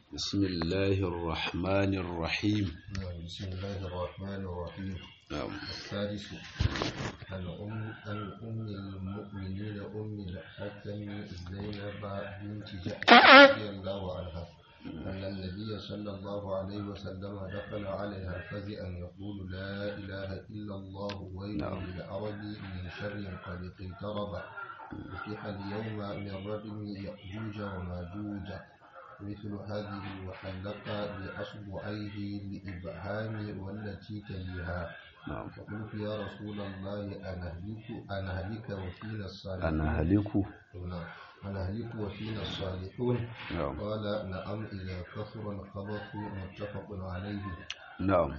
بسم الله الرحمن الرحيم نعم بسم الله الرحمن الرحيم نعم السادس عن أم عن أم المؤمنين أم الحكم زينب بنت جحش رضي الله عنها أن النبي صلى الله عليه وسلم دخل عليها فزئا يقول لا إله إلا الله ويل نعم. للعرب من شر قد اقترب فتح اليوم من رجم يأجوج وماجوج مثل هذه وحلق بأصبعيه لإبهام والتي تليها نعم فقلت يا رسول الله أنهلك أنهلك وفينا الصالحون أنا هلك نعم. أنهلك وفينا الصالحون نعم قال نعم إذا كثر الخبث متفق عليه نعم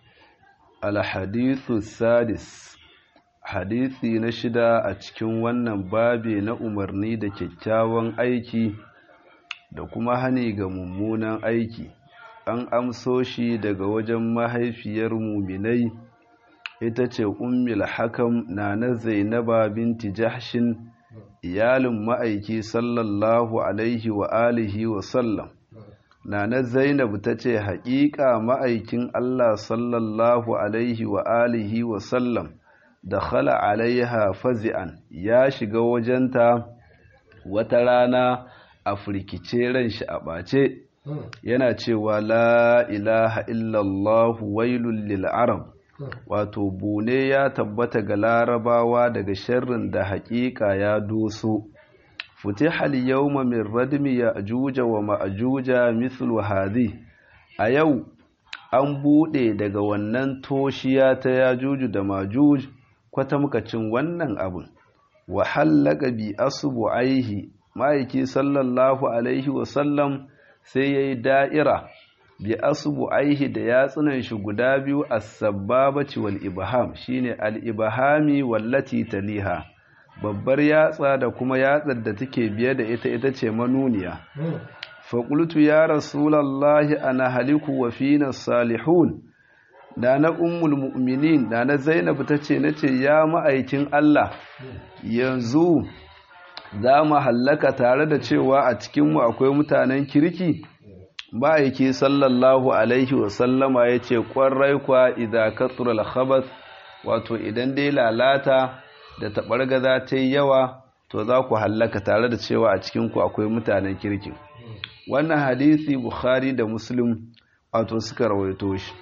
الحديث السادس hadisi na shida a cikin wannan babe na umarni da kyakkyawan aiki da kuma hani ga mummunan aiki an amso shi daga wajen mahaifiyar muminai ita ce ummul hakam na na zainaba binti jahshin iyalin ma'aiki sallallahu alaihi wa alihi wa sallam Nana Zainab ta ce, Haƙiƙa ma'aikin Allah sallallahu Alaihi wa alihi wa sallam da khala alaiha fazi'an ya shiga wajenta wata rana a firkice ran shi a ɓace, yana cewa La ilaha illallah wailul lil arab wato bune ya tabbata ga larabawa daga sharrin da haƙiƙa ya doso. فتح اليوم من ردم يأجوج ومأجوج مثل هذه a yau an buɗe daga wannan toshiya ta yajuju da majuj kwatamkacin wannan abin wa hallaka bi asbu'aihi ma'aiki sallallahu alaihi wasallam sai yayi da'ira bi asbu'aihi da yatsunan shi guda biyu as-sabbabati wal ibham shine al-ibhami wallati taliha babbar yatsa da kuma yatsar da take biye da ita ita ce manuniya faƙultu ya rasulallahi ana haliku wa fina salihun da na ummul mu'minin da na zainab ta ce na ce ya ma'aikin Allah yanzu za mu hallaka tare da cewa a cikinmu akwai mutanen kirki ma'aiki sallallahu alaihi wasallama ya ce ƙwarai kwa idan katsural khabath wato idan dai lalata da taɓargaza ta yi yawa to za ku hallaka tare da cewa a cikinku akwai mutanen kirkin wannan hadisi bukhari da muslim wato suka rawaito shi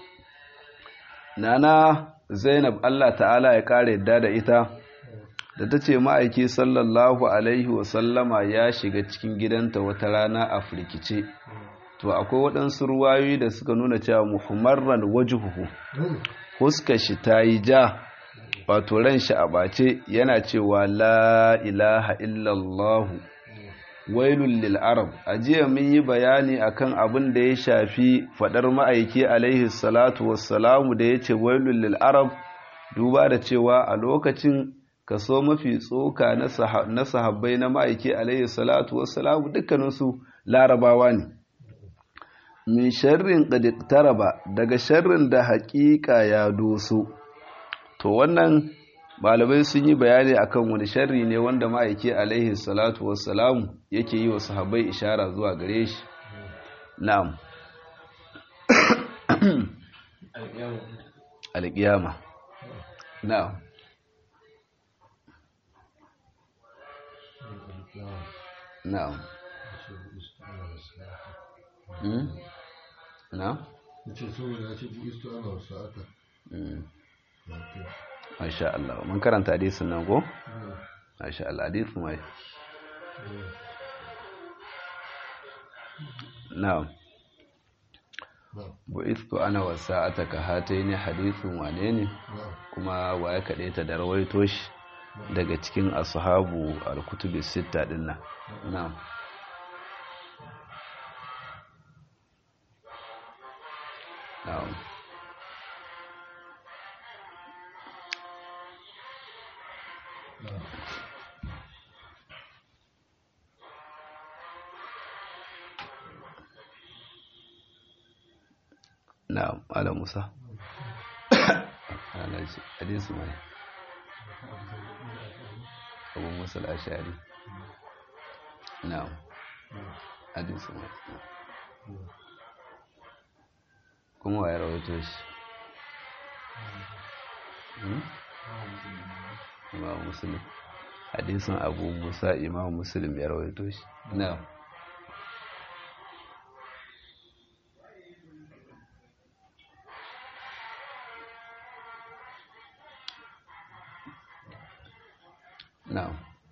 nana zainab allah ta'ala ya ƙara yadda da ita da ta ce ma'aiki sallallahu alaihi wasallama ya shiga cikin gidanta wata rana a firkice to akwai waɗansu ruwayoyi da suka nuna cewa muhammarran wajuhu huskar shi ta yi ja wato ran shi a ɓace yana cewa la ilaha illallahu wailul lil arab a jiya mun yi bayani akan abin da ya shafi fadar ma'aiki alaihi salatu wassalamu da ya ce wailul lil arab duba da cewa a lokacin kaso mafi tsoka na sahabbai na ma'aiki alaihi salatu wassalamu dukkaninsu larabawa ne min sharrin qad taraba daga sharrin da haƙiƙa ya doso to wannan malamai sun yi bayani akan wani sharri ne wanda ma'aiki alaihi salatu wassalamu yake yi wa sahabbai ishara zuwa gare shi na'am alƙiyama na'am na'am Hmm? na'am ce saboda ya ce bu isto ana wasu aka Hmm. Masha Allah mun karanta hadisin nan ko Masha Allah hadisin wai Na'am bu'istu ana wasa'ataka hataini hadisin wane ne kuma waye kade ta da rawaito shi daga cikin ashabu al-kutubi sitta dinnan na'am na'am na'am ala musa alaji hadisi mai abu musa al-ashari na'am hadisi mai kuma wa ya rawaito shi imam muslim hadisin abu musa imam muslim ya rawaito shi na na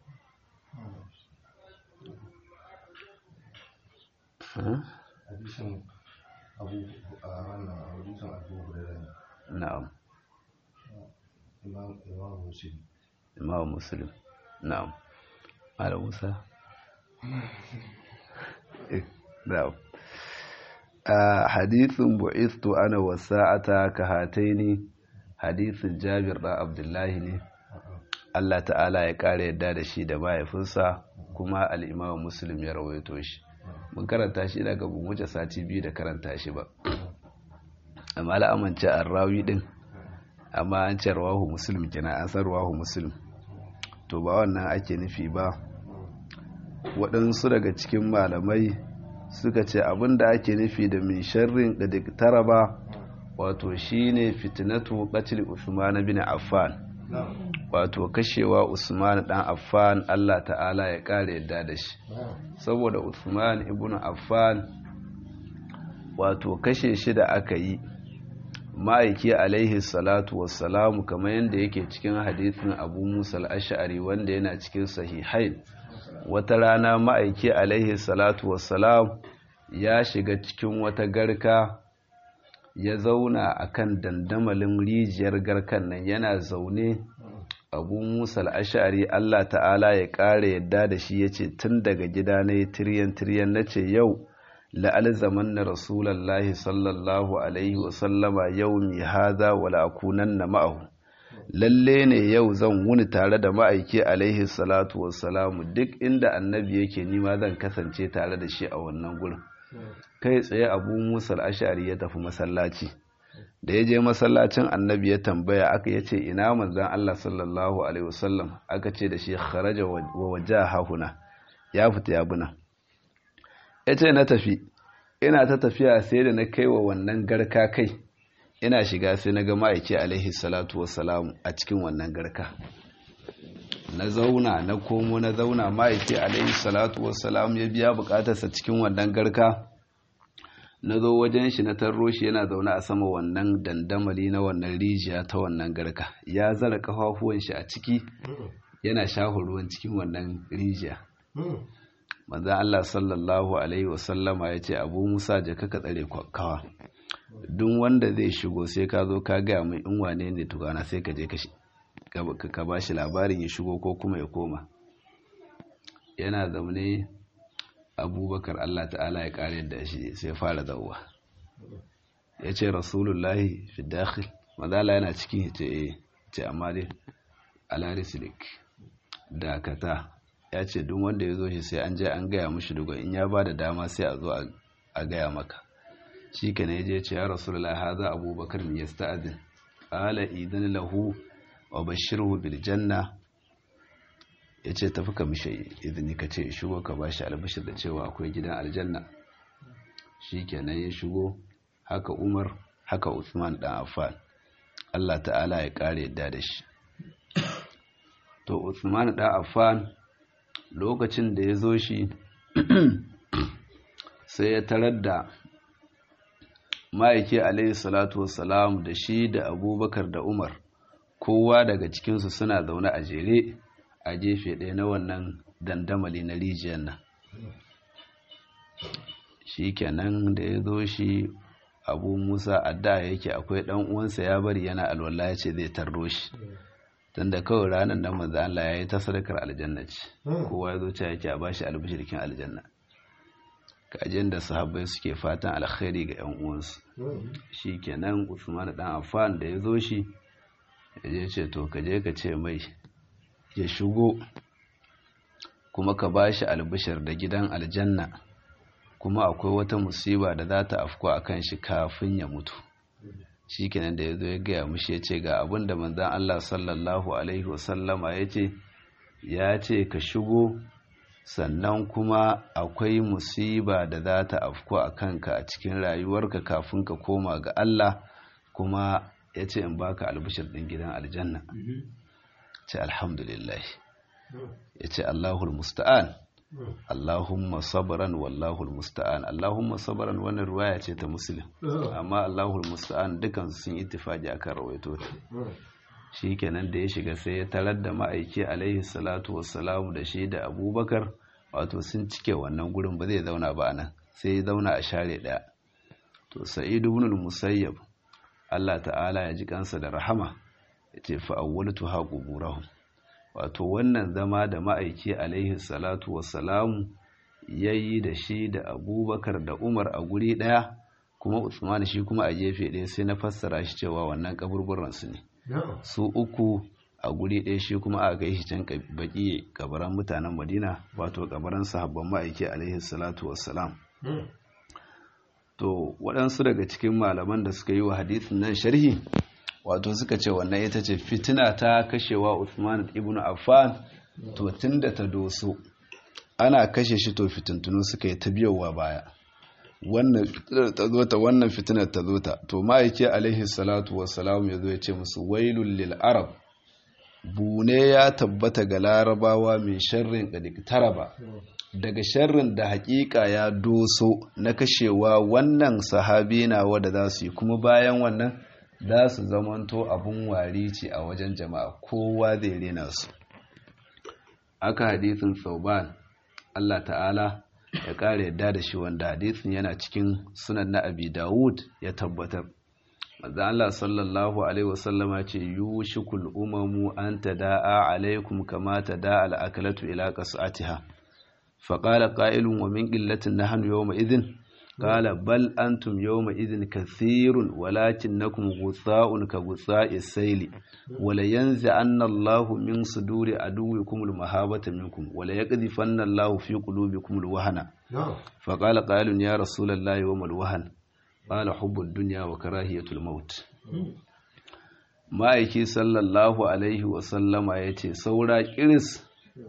hadisin abu a wannan hadisin abu hurairah na'am imam imam muslim imam muslim na'am ala musa na'am hadithun bu'istu ana wasa'ata ka hataini hadithin jabir da abdullahi ne Allah ta'ala ya ƙara yadda da shi da mahaifinsa kuma al'imamu muslim ya rawaito shi mun karanta shi daga bin wuce sati biyu da karanta shi ba amma al'amance an rawi din amma an ce rawahu muslim kina an san rawahu muslim to ba wannan ake nufi ba waɗansu daga cikin malamai suka ce abin da ake nufi da min sharrin da diktara ba wato shine fitnatu qatl Usman bin Affan wato kashewa Usman dan Affan Allah ta'ala ya kare yadda da shi saboda Usman ibn Affan wato kashe shi da aka yi ma'aiki alaihi salatu wassalamu kamar yadda yake cikin hadithin Abu Musa al-Ash'ari wanda yana cikin sahihain wata rana ma'aiki alaihi salatu wassalam ya shiga cikin wata garka ya zauna a kan dandamalin rijiyar garkan nan yana zaune abu musa al'ashari Allah ta'ala ya ƙara yadda da shi ya ce tun daga gida na yi tiryan-tiryan na ce yau la'alzaman na rasulallahi sallallahu alaihi wasallama yau mi haza wala akunan na ma'ahu lalle ne yau zan wuni tare da ma'aiki alaihi salatu wassalamu duk inda annabi yake nima zan kasance tare da shi a wannan gurin kai tsaye abu musa al'ashari ya tafi masallaci da ya je masallacin annabi ya tambaya aka ya ce ina manzan Allah sallallahu alaihi wasallam aka ce da shi kharaja wa waje hahuna ya fita ya buna ya ce na tafi ina ta tafiya sai da na kai wa wannan garka kai ina shiga sai na ga ma'aiki alaihi salatu wassalamu a cikin wannan garka na zauna na komo na zauna ma'aiki alaihi salatu wassalamu ya biya bukatarsa cikin wannan garka na zo wajen shi na tarro shi yana zaune a sama wannan dandamali na wannan rijiya ta wannan garka ya zara kafafuwan shi a ciki yana shafa ruwan cikin wannan rijiya manzan Allah sallallahu alaihi wasallama ya ce abu musa jaka ka tsare kawa duk wanda zai shigo sai ka zo ka gaya mai in wane ne tukana sai ka je ka ba shi labarin ya shigo ko kuma ya koma yana zaune abubakar Allah ta'ala ya kare da shi sai fara zauwa ya ce rasulullahi fi dakhil mazala yana cikin ce ce amma dai alarisilik dakata ya ce duk wanda ya zo shi sai an je an gaya mushi dugon in ya ba da dama sai a zo a gaya maka shi ka ne je ce ya rasulullahi haza abubakar mai yasta'adin qala idan lahu wa bashirhu bil janna ya ce tafi ka mishe izini ka ce shigo ka ba shi albashir da cewa akwai gidan aljanna shi kenan ya shigo haka umar haka usman dan affan allah ta'ala ya kare yadda da shi to usman dan affan lokacin da ya zo shi sai ya tarar da ma'aiki alaihi salatu wassalam da shi da abubakar da umar kowa daga cikinsu suna zaune a jere a gefe ɗaya na wannan dandamali na rijiyar nan shi kenan da ya zo shi abu musa adda yake akwai ɗan uwansa ya bari yana alwala ya ce zai tarro shi tun da kawai ranar nan manzo Allah ya yi ta sadakar aljanna ce kowa ya zo ce yake a bashi albishirkin aljanna kajin da sahabbai suke fatan alkhairi ga yan uwansu shi kenan usman dan affan da ya zo shi ya je ce to ka je ka ce mai ya shigo kuma ka ba shi albishir da gidan aljanna kuma akwai wata musiba da za ta afko a kan shi kafin ya mutu shi kenan da ya zo ya gaya mushi ya ce ga abin da manzan Allah sallallahu Alaihi wasallama ya ce ya ce ka shigo sannan kuma akwai musiba da za ta afku a kanka a cikin rayuwarka kafin ka koma ga Allah kuma ya ce in baka albishir ɗin gidan aljanna ce alhamdulillah ya ce Allahul musta'an Allahumma sabran wallahul musta'an Allahumma sabran wannan ruwaya ce ta muslim amma Allahul musta'an dukan sun ittifaqi akan rawaito ta shikenan da ya shiga sai ya tarar da ma'aiki alaihi salatu wassalamu da shi da Abubakar wato sun cike wannan gurin ba zai zauna ba nan sai ya zauna a share daya to Sa'id ibn al-Musayyab Allah ta'ala ya ji kansa da rahama yace fa awwaltu ha quburahum wato wannan zama da ma'aiki alaihi salatu wassalamu ya yi da shi da abubakar da umar a guri ɗaya kuma usman shi kuma a gefe ɗaya sai na fassara shi cewa wannan kaburburansu ne su uku a guri ɗaya shi kuma a kai shi can baki kabaran mutanen madina wato kabaran sahabban ma'aiki alaihi salatu wassalam to waɗansu daga cikin malaman da suka yi wa hadisin nan sharhi wato suka ce wannan ita ce fitina ta kashewa Uthman ibn Affan to tunda ta doso ana kashe shi to fitintunu suka yi ta biyowa baya wannan fitinar ta zo ta wannan fitinar ta zo ta to ma'aike alaihi salatu wassalam ya zo ya ce musu wailul lil arab bune ya tabbata ga larabawa mai sharrin ba daga sharrin da hakika ya doso na kashewa wannan sahabi na wanda za su yi kuma bayan wannan za su zamanto abun wari ce a wajen jama'a kowa zai rena su aka hadisin sauban Allah ta'ala ya ƙara yadda da shi wanda hadisin yana cikin sunan na abi dawud ya tabbatar manzo Allah sallallahu alaihi wasallama ce yushikul umamu an tada'a alaikum kama tada'a al-akalatu ila qas'atiha faqala qa'ilun wa min qillatin nahnu yawma idhin قال بل أنتم يومئذ كثير ولكنكم غثاء كغثاء السيل ولينزعن الله من صدور عدوكم المهابة منكم وليقذفن الله في قلوبكم الوهن فقال قائل يا رسول الله وما الوهن قال حب الدنيا وكراهية الموت ma'aiki sallallahu alaihi wasallama ya ce saura kiris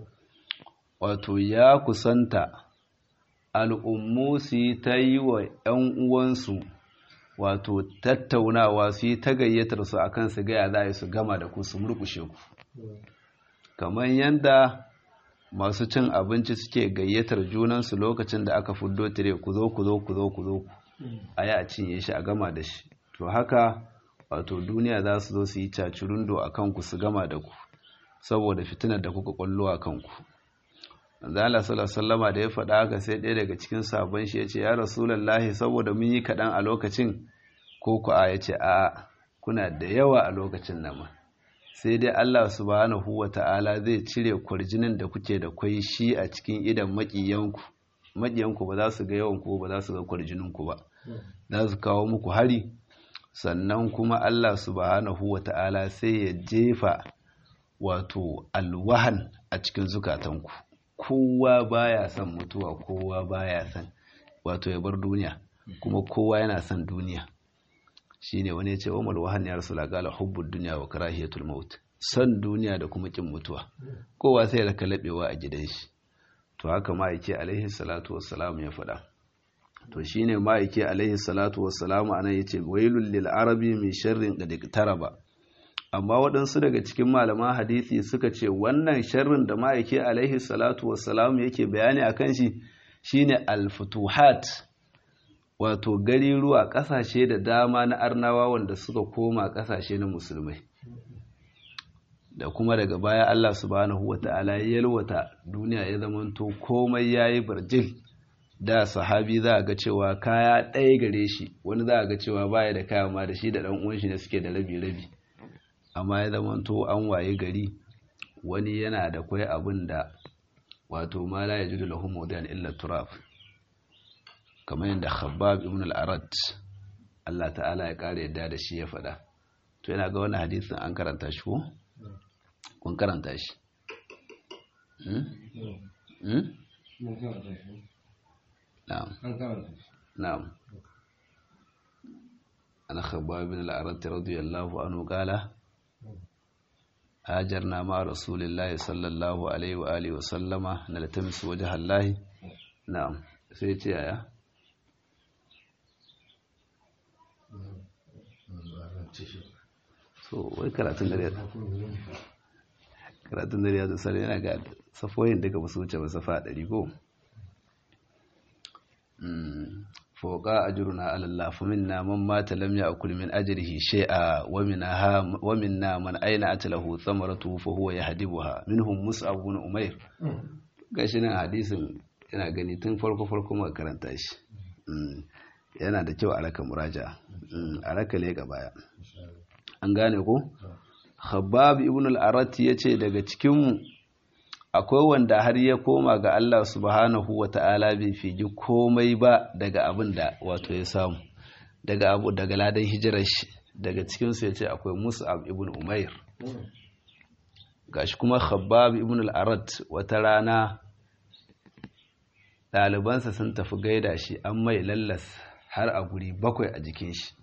wato ya kusanta al'ummu su yi ta yi wa ‘yan uwansu wato tattaunawa su yi ta gayyatar su a kan su gaya za a yi su gama da ku su murkushe ku kamar yadda masu cin abinci suke gayyatar junansu lokacin da aka fuddo tire ku zo ku zo ku zo ku zo a yi a cinye shi a gama da shi to haka wato duniya za su zo su yi cacurundo a kanku su gama da ku saboda fitinar da kuka kwallo a kanku Zala sallama da ya faɗa haka sai ɗaya daga cikin sabon shi ya ce, Ya Rasulallah saboda mun yi kaɗan a lokacin ko ku a ya ce, A kuna da yawa a lokacin nan ma. Sai dai Allah subhanahu wa ta'ala zai cire kwarjinin da kuke da kwai shi a cikin idan maƙiyanku. Maƙiyanku ba za su ga yawanku ba za su ga kwarjininku ba. Za su kawo muku hari, sannan kuma Allah subhanahu wa ta'ala sai ya jefa wato alwahan a cikin zukatanku. kowa baya son mutuwa kowa baya son wato ya bar duniya kuma kowa yana son duniya shine wani ya ce umar wahan ya rasu lagala hubbud duniya wa karahiyatul maut son duniya da kuma kin mutuwa kowa sai raka labewa a gidan shi to haka ma'aiki alaihi salatu wassalam ya faɗa to shine ma'aiki alaihi salatu wassalam anan yace wailul lil arabi min sharrin qad taraba amma waɗansu daga cikin malaman hadisi suka ce wannan sharrin da ma'aiki alaihi salatu wassalam yake bayani a kan shi shine alfutuhat wato gari ruwa ƙasashe da dama na arnawa wanda suka koma ƙasashe na musulmai da kuma daga baya Allah subhanahu wata'ala ya yalwata duniya ya zamanto komai yayi barjil da sahabi za a ga cewa kaya ɗaya gare shi wani za a ga cewa baya da kaya ma da shi da ɗan uwan shi ne suke da rabi-rabi amma ya zamanto an waye gari wani yana da kwai abin da wato ma la yajidu lahu mawdi'an illa turab kamar yadda Khabbab ibn al-Arad Allah ta'ala ya kare yadda da shi ya faɗa to yana ga wannan hadisin an karanta shi ko kun karanta shi na'am na'am ana Khabbab ibn al-Arad radiyallahu anhu qala hajarna ma rasulillahi sallallahu alaihi wa alihi wa sallama naltamisu wajhallahi na'am sai ce yaya so wai karatun da karatun da ya zai yana ga safoyin daga ba su wuce ba safa ɗari ko fauka ajruna ala Allah fa minna man mata lam ya'kul min ajrihi shay'a wa minha wa minna man aina atlahu thamaratu fa huwa yahdibuha minhum mus'ab ibn umair gashi nan hadisin yana gani tun farko farko muka karanta shi yana da kyau a raka muraja a raka leka baya an gane ko khabbab ibn al-arat yace daga cikin mu akwai wanda har ya koma ga Allah subhanahu wa ta'ala bai fiji komai ba daga abin da wato ya samu daga abu daga ladan hijirar shi daga cikinsu ya ce akwai mus'ab ibn umair gashi kuma khabbab ibn al-arat wata rana ɗalibansa sun tafi gaida shi an mai lallas har a guri bakwai a jikin shi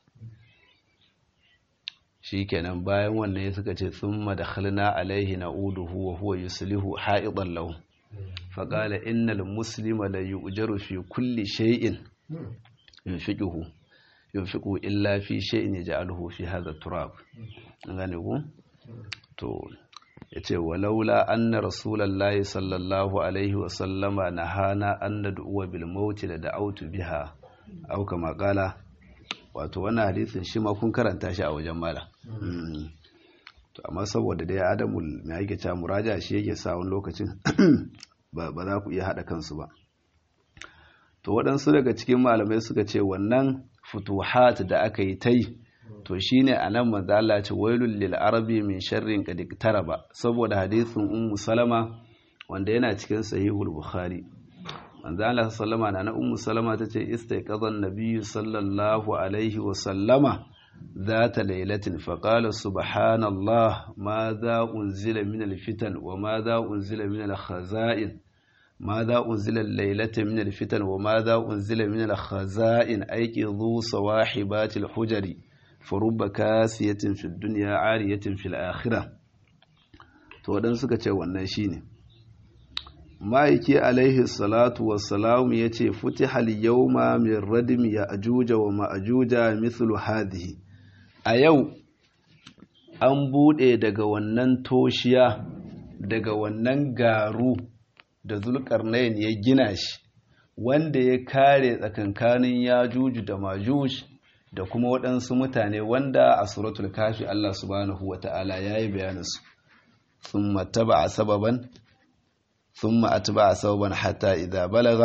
shi kenan bayan wannan ya suka ce tsumma da khalna alaihi na'uduhu wa huwa yuslihu ha'idan lahu faqala innal muslima la yu'jaru fi kulli shay'in yunfiquhu yunfiqu illa fi shay'in yaj'aluhu fi hadha turab gane ku to yace walaula anna rasulullahi sallallahu alaihi wa sallama nahana an nad'u bil maut la da'awtu biha aw kama qala wato wannan hadisin shi ma kun karanta shi a wajen mala to amma saboda dai adamul mai yake cewa muraja shi yake sa wani lokacin ba za ku iya haɗa kansu ba to waɗansu daga cikin malamai suka ce wannan futuhat da aka yi ta yi to shine a nan manzo Allah ce wailul lil arabi min sharrin qad ba saboda hadisin ummu salama wanda yana cikin sahihul bukhari manzo Allah sallama na na ummu salama tace istayqazan nabiyyu sallallahu alaihi wa sallama ذات ليلة فقال سبحان الله ماذا أنزل من الفتن وماذا أنزل من الخزائن ماذا أنزل الليلة من الفتن وماذا أنزل من الخزائن أيقظوا صواحبات الحجر فرب كاسية في الدنيا عارية في الآخرة to waɗansu suka ce wannan shine ma'aiki alaihi salatu wassalamu ya ce futihal yawma min radim ya ajuja wa ma'ajuja mithlu hadhihi a yau an buɗe daga wannan toshiya daga wannan garu da zulkarnain ya gina shi wanda ya kare tsakankanin ya juju da majuj da kuma waɗansu mutane wanda a suratul kafi Allah subhanahu wa ta'ala ya yi bayaninsu sun mataba a sababan ثم أتبع ثوبا حتى إذا بلغ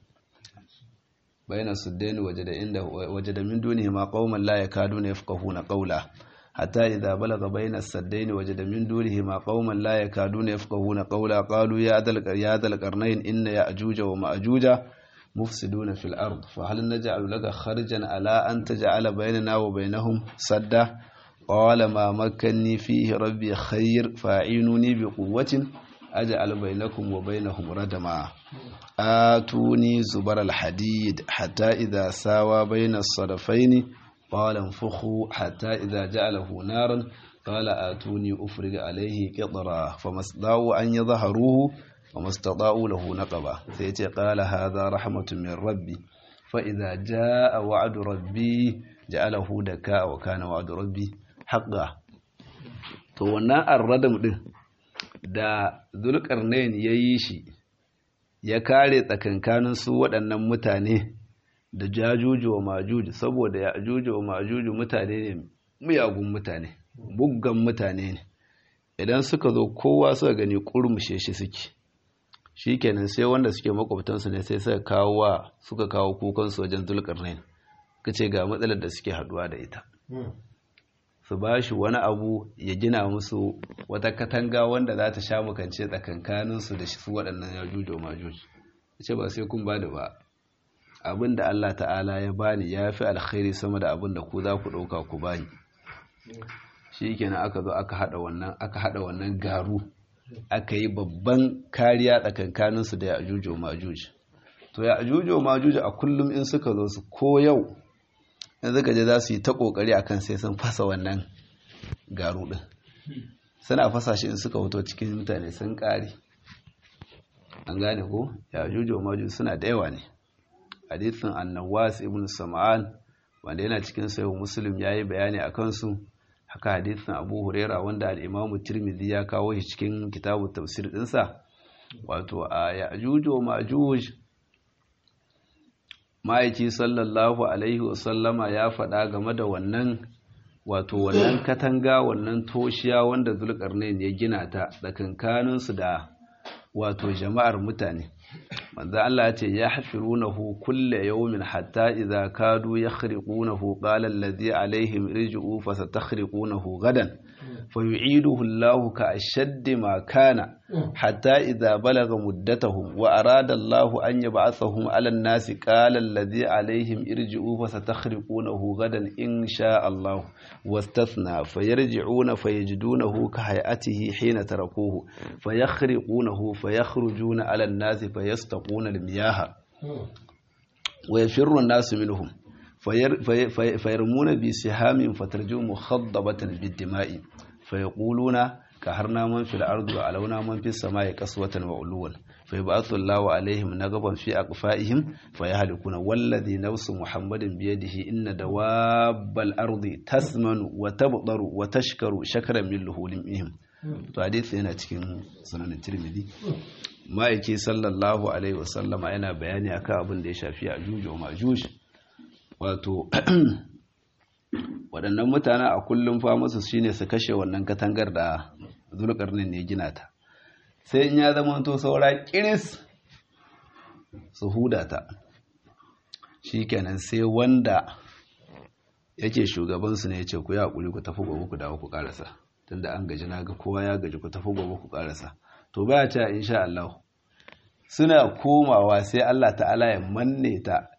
بين السدين وجد عنده وجد من دونهما قوما لا يكادون يفقهون قولا حتى إذا بلغ بين السدين وجد من دونهما قوما لا يكادون يفقهون قولا قالوا يا ذا القرنين إن يأجوج ومأجوج مفسدون في الأرض فهل نجعل لك خرجا على أن تجعل بيننا وبينهم سدا قال ما مكني فيه ربي خير فاعينوني بقوة أجعل بينكم وبينهم ردما آتوني زبر الحديد حتى إذا ساوى بين الصدفين قال انفخوا حتى إذا جعله نارا قال آتوني أفرغ عليه قطرا فما استطاعوا أن يظهروه وما استطاعوا له نقبا سيتي قال هذا رحمة من ربي فإذا جاء وعد ربي جعله دكاء وكان وعد ربي حقا to wannan arradam din da zulkarnain ya yi shi ya kare tsakankanin su waɗannan mutane da jajuju wa majuju saboda ya ajuju wa majuju mutane ne miyagun mutane buggan mutane ne idan suka zo kowa suka gani kurmushe shi suke shi kenan sai wanda suke makwabtansu ne sai suka kawo wa suka kawo kukansu wajen zulkarnain ka ce ga matsalar da suke haduwa da ita su ba shi wani abu ya gina musu wata katanga wanda za ta sha makance tsakankaninsu da su waɗannan yajuju wa majuju ce ba sai kun ba da ba abin da Allah ta'ala ya bani ya fi alkhairi sama da abin da ku za ku ɗauka ku bani shi kenan aka zo aka haɗa wannan aka haɗa wannan garu aka yi babban kariya tsakankaninsu da ya'juj wa ma'juj to ya'juj wa ma'juj a kullum in suka zo su ko yau in suka je za su yi ta kokari akan sai sun fasa wannan garu din suna fasa shi in suka fito cikin mutane sun kare an gane ko ya juju maju suna da yawa ne hadithin annawas ibn sam'an wanda yana cikin sayo muslim yayi bayani a kansu haka hadithin abu huraira wanda al-imamu tirmidhi ya kawo shi cikin kitabu tafsir dinsa wato a ya juju majuj ma'aiki sallallahu alaihi wasallama ya faɗa game da wannan wato wannan katanga wannan toshiya wanda zulkarnain ya gina ta tsakankaninsu da wato jama'ar mutane manzo Allah ya ce ya hafirunahu kulle yawmin hatta idza kadu yakhriqunahu qala alladhi alaihim irji'u fasatakhriqunahu gadan fayu'iduhu Allah ka ashaddi ma kana hatta idza balaga muddatahum wa arada Allah an yab'athahum 'ala an-nasi qala alladhi alaihim irji'u fasatakhriqunahu gadan in sha Allah واستثنى فيرجعون فيجدونه كهيئته حين تركوه فيخرقونه فيخرجون على الناس فيستقون المياه ويفر الناس منهم فير في في فيرمون بسهام فترجو مخضبة بالدماء فيقولون كهرنا من في الأرض وعلونا من في السماء قسوة وعلوا فيبعث الله عليهم نقبا في أقفائهم فيهلكون والذي نفس محمد بيده إن دواب الأرض تثمن وتبطر وتشكر شكرا من لهولهم to hadisi yana cikin sunan tirmidhi ma'aiki sallallahu alaihi wasallam yana bayani akan abin da ya shafi ajuj wa majuj wato waɗannan mutane a kullum fa musu shine su kashe wannan katangar da zulkarnin ne gina ta sai in ya zama to saura kiris su huda ta shikenan sai wanda yake shugabansu ne ya ce ku yi haƙuri ku tafi gobe ku dawo ku ƙarasa tunda an gaji na ga kowa ya gaji ku tafi gobe ku ƙarasa to baya ce insha Allah suna komawa sai Allah ta'ala ya manne ta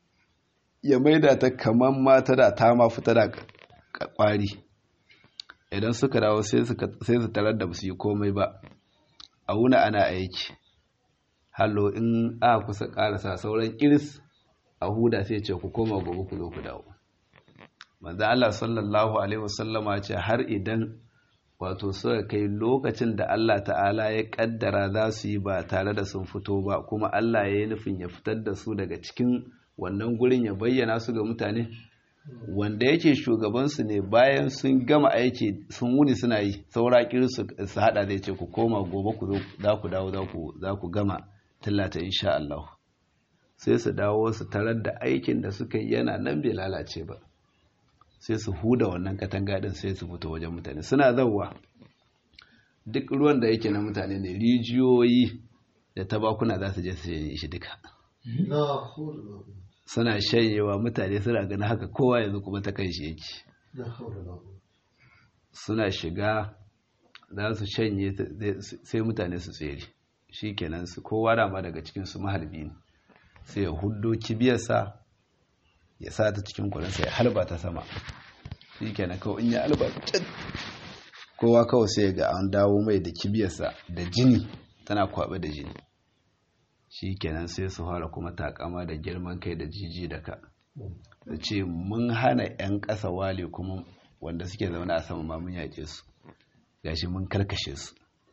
ya maida ta kaman mata da ta ma fita da kwari idan suka dawo sai su tarar da su yi komai ba a wuna ana aiki hallo in a kusa karasa sauran kiris a huda sai ce ku koma gobe ku zo ku dawo manzo Allah sallallahu alaihi wasallama ce har idan wato suka kai lokacin da Allah ta'ala ya kaddara za su yi ba tare da sun fito ba kuma Allah ya yi nufin ya fitar da su daga cikin wannan gurin ya bayyana su ga mutane wanda yake shugabansu ne bayan sun gama aiki sun wuni suna yi saura su su hada zai ce ku koma gobe ku za ku dawo za ku gama tallata insha Allah sai su dawo su tarar da aikin da suka yi yana nan bai lalace ba sai su huda wannan katanga din sai su fito wajen mutane suna zauwa duk ruwan da yake na mutane ne rijiyoyi da tabakuna za su je su yi shi duka suna shanyewa mutane suna gani haka kowa yanzu kuma ta kan shi yake suna shiga za su shanye sai mutane su tsere shi kenan su kowa dama daga cikinsu mahalbi ne sai ya hudo kibiyarsa ya sa ta cikin kwarinsa ya halba ta sama shi kenan kawai in ya halba kowa kawai sai ga an dawo mai da kibiyarsa da jini tana kwaɓe da jini shi kenan sai su fara kuma takama da girman kai da jiji da ka da ce mun hana 'yan ƙasa wale kuma wanda suke zaune a sama mamun yaƙe su gashi mun karkashe su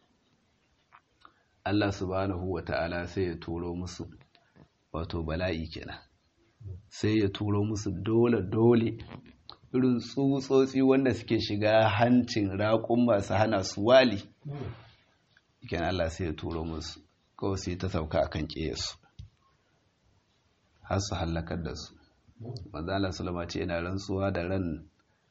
Allah subhanahu wa ta'ala sai ya turo musu wato bala'i kenan sai ya turo musu dole-dole irin tsutsotsi wanda suke shiga hancin raƙun masu hana su wali kenan Allah sai ya turo musu kawai sai ta sauka a kan ƙeyarsu har su hallakar da su manzala sulama ce ina rantsuwa da ran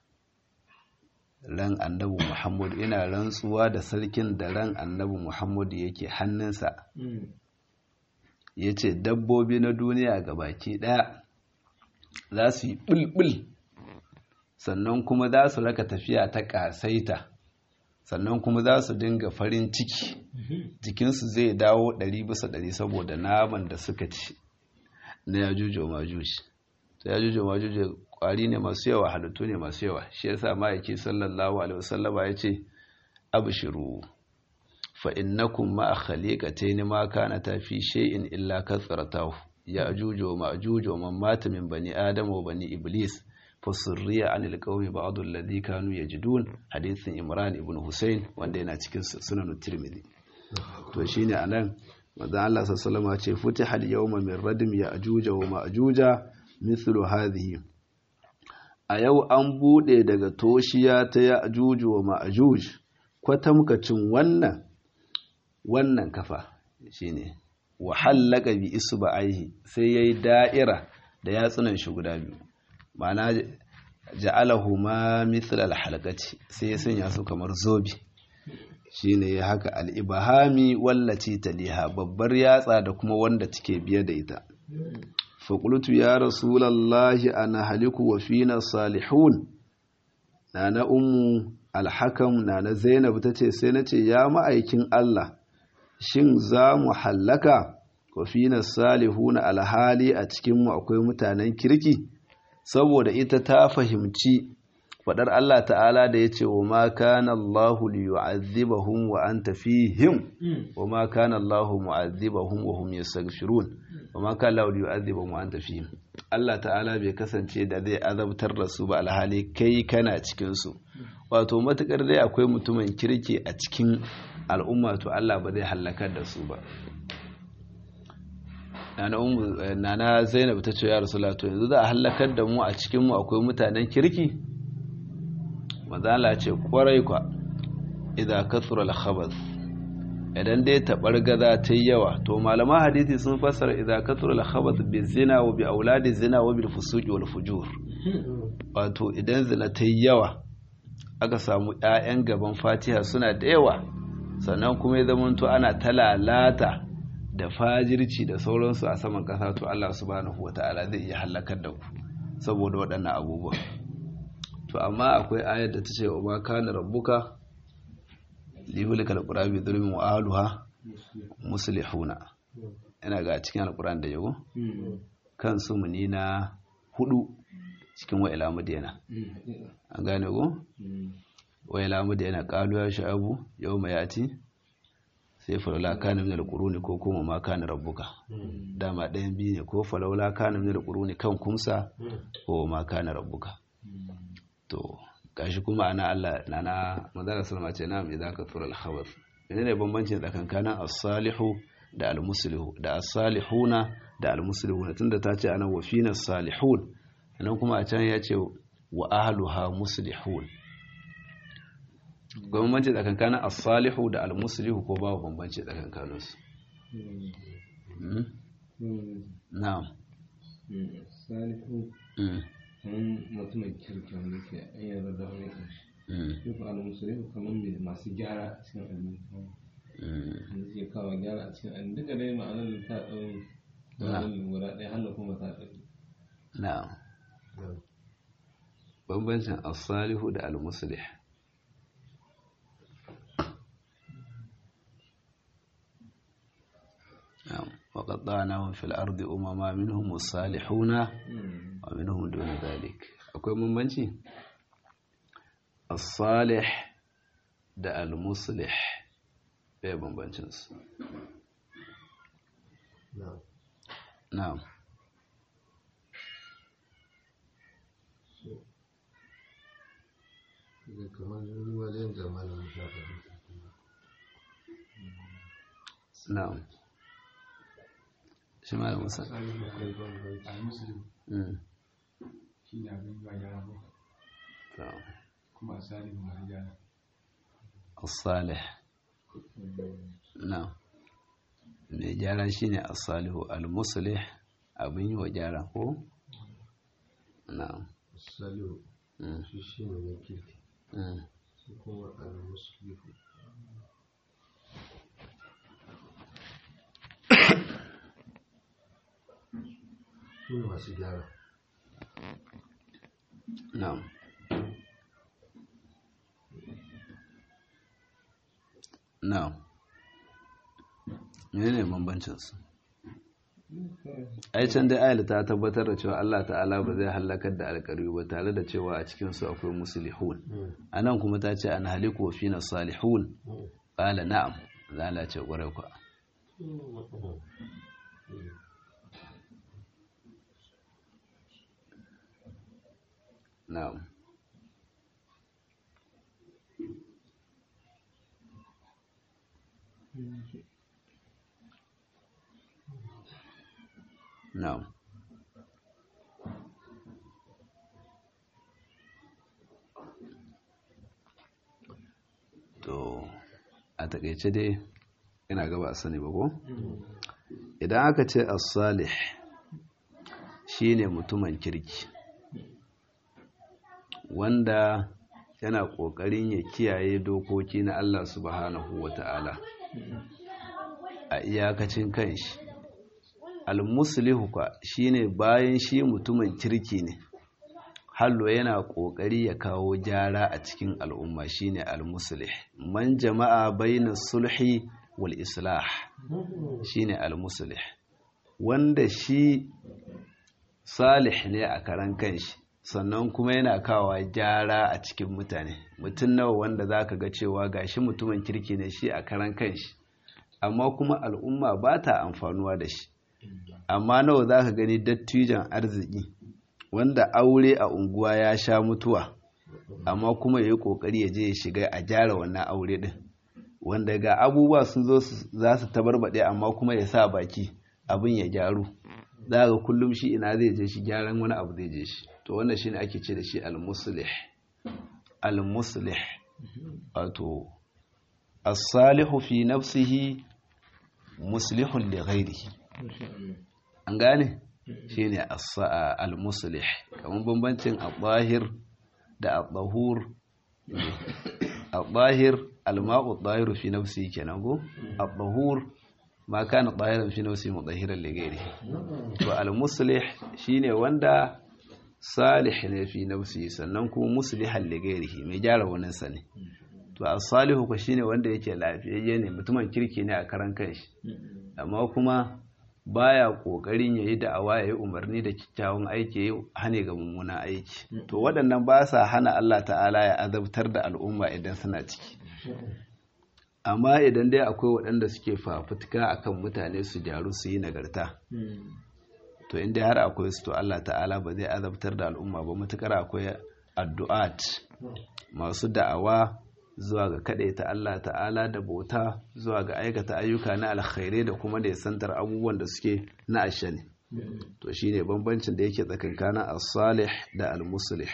ran annabi muhammadu ina rantsuwa da sarkin da ran annabi muhammadu yake hannunsa ya ce dabbobi na duniya ga baki ɗaya za su yi ɓulɓul sannan kuma za su raka tafiya ta ƙasaita sannan kuma za su dinga farin ciki jikinsu zai dawo ɗari bisa ɗari saboda naman da suka ci na yajuju majuji ta yajuju majuji ƙwari ne masu yawa halittu ne masu yawa shi yasa ma'aiki sallallahu alaihi wasallama ya ce abshiru fa innakum ma khaliqatayn ma kanata fi shay'in illa kasratahu ya'juj wa ma'juj wa man mata min bani adam wa bani iblis fasurriya anil qaumi ba'd alladhi kanu yajidun hadithin imran ibn husayn wanda yana cikin sunan tirmidhi to shine anan manzo Allah sallallahu alaihi ce futiha al-yawma min radim ya'juj wa ma'juja mithlu hadhihi a yau an bude daga toshiya ta ya'juj wa ma'juj kwatamkacin wannan wannan kafa shine wa hallaka bi isba'aihi sai yayi da'ira da yatsunan shi guda biyu ma'ana ja'alahu ma mithl al-halqati sai ya sanya su kamar zobi shine ya haka al-ibhami wallati taliha babbar yatsa da kuma wanda take biye da ita fa qultu ya rasulullahi ana haliku wa fina salihun nana ummu al-hakam nana zainab tace sai nace ya ma'aikin Allah shin za mu hallaka wa fina salihuna alhali a cikinmu akwai mutanen kirki saboda ita ta fahimci faɗar Allah ta'ala da ya ce wa ma kana Allahu liyu'adhibahum wa anta fihim wa ma kana Allahu mu'adhibahum wa hum yastaghfirun wa ma kana Allahu liyu'adhibahum wa anta fihim Allah ta'ala bai kasance da zai azabtar da su ba alhali kai kana cikin su wato matukar dai akwai mutumin kirki a cikin al'umma to Allah ba zai halakar da su ba nana zainab ta ce ya rasulullah to yanzu za a halakar da mu a cikin mu akwai mutanen kirki mazala ce kwarai kwa idan kathura al-khabath idan dai tabargaza ta yi yawa to malaman hadisi sun fassara idan kathura al-khabath bi zina wa bi auladi zina wa bil fusuqi wal fujur wato idan zina ta yi yawa aka samu ƴaƴan gaban Fatiha suna da yawa sannan kuma ya zamanto ana talalata da fajirci da sauransu a saman ƙasa to Allah subhanahu wata'ala zai iya halakar da ku saboda waɗannan abubuwa to amma akwai ayar da ta ce wa ma kana rabbuka lihulika alqura bi dhulmin wa ahluha muslihuna ina ga cikin alquran da yago kan su muni na hudu cikin wa ila madina an gane go wa ila madina qalu ya sha'abu yawma yati sai falawla kana min alquruni ko kuma ma kana rabbuka dama ɗayan biyu ne ko falawla kana min alquruni kan kumsa ko ma kana rabbuka to gashi kuma ana Allah nana manzara sallama ce na mai zaka tura al-khabath menene bambancin tsakankanin as-salihu da al-muslihu da as-salihuna da al-muslihuna tunda ta ce ana wafina as-salihun nan kuma a can ya ce wa ahluha muslihun ga bambanci tsakankanin as-salihu da al-muslihu ko babu bambanci tsakankanin su na'am salihu kamar mutumin kirki wanda ke an yarda da wani ƙarshe duk ala musulmi kamar mai masu gyara a cikin addini wanda ke kawo gyara a cikin addini duka dai ma'anar da ta ɗau ma'anar lura ɗaya hannu kuma ta ɗau na'am bambancin as-salihu da al-muslih نعم وقطعناهم في الأرض أمما منهم الصالحون ومنهم دون ذلك akwai bambanci as-salih da al-muslih bai bambancin su na'am kamar wajen zamanin shafa na'am shi ma da musa shi ne abin ba gyara ba kuma salihu ma gyara as-salih na'am mai gyara shine as-salihu al-muslih abin yi wa gyara ko na'am salihu shi shi ne na kirki su kuma al-muslihu su ne masu gyara na'am na'am menene bambancin su ai can dai ayat ta tabbatar da cewa Allah ta'ala ba zai halakar da alƙari ba tare da cewa a cikin su akwai muslihun anan kuma ta ce an haliku wa fina salihun qala na'am zala ce ƙwarai kwa na'am na'am to a takaice dai ina gaba a sani ba ko idan aka ce as-salih shine mutumin kirki wanda yana kokarin ya kiyaye dokoki na Allah subhanahu wata'ala a iyakacin kanshi al-muslihu kwa shine bayan shi mutumin kirki ne hallo yana kokari ya kawo gyara a cikin al'umma shine al-muslih man jama'a baina sulhi wal islah shine al-muslih wanda shi salih ne a karan kanshi sannan kuma yana kawo gyara a cikin mutane mutum nawa wanda zaka ga cewa gashi mutumin kirki ne shi a karan kanshi amma kuma al'umma ba ta amfanuwa da shi amma nawa zaka gani dattijan arziki wanda aure a unguwa ya sha mutuwa amma kuma ya yi ƙoƙari ya je ya shiga a gyara wannan aure ɗin wanda ga abubuwa sun zo za su tabarbaɗe amma kuma ya sa baki abin ya gyaru za ga kullum shi ina zai je shi gyaran wani abu zai je shi to wannan shine ake ce da shi al-muslih al-muslih wato as-salihu fi nafsihi muslihun li ghairihi an gane shine al-muslih kamar bambancin al-zahir da al-zahur al-zahir al-ma'u al-zahir fi nafsihi kenan go al-zahur ma kana zahiran fi nafsihi mudahiran li ghairihi to al-muslih shine wanda salih ne fi nafsihi sannan kuma muslihan li ghairihi mai gyara wannan sa ne to as-salihu ko shine wanda yake lafiyayye ne mutumin kirki ne a karan kanshi amma kuma baya kokarin yayi da'awa yayi umarni da kyakkyawan aiki yayi hane ga mummunan aiki to waɗannan ba sa hana Allah ta'ala ya azabtar da al'umma idan suna ciki amma idan dai akwai waɗanda suke fafutuka akan mutane su gyaru su yi nagarta to inda har akwai su to Allah ta'ala ba zai azabtar da al'umma ba matukar akwai addu'at masu da'awa zuwa ga ta Allah ta'ala da bauta zuwa ga aikata ayyuka na alkhairai da kuma da santar abubuwan da suke na ashani to shine bambancin da yake tsakankanin as-salih da al-muslih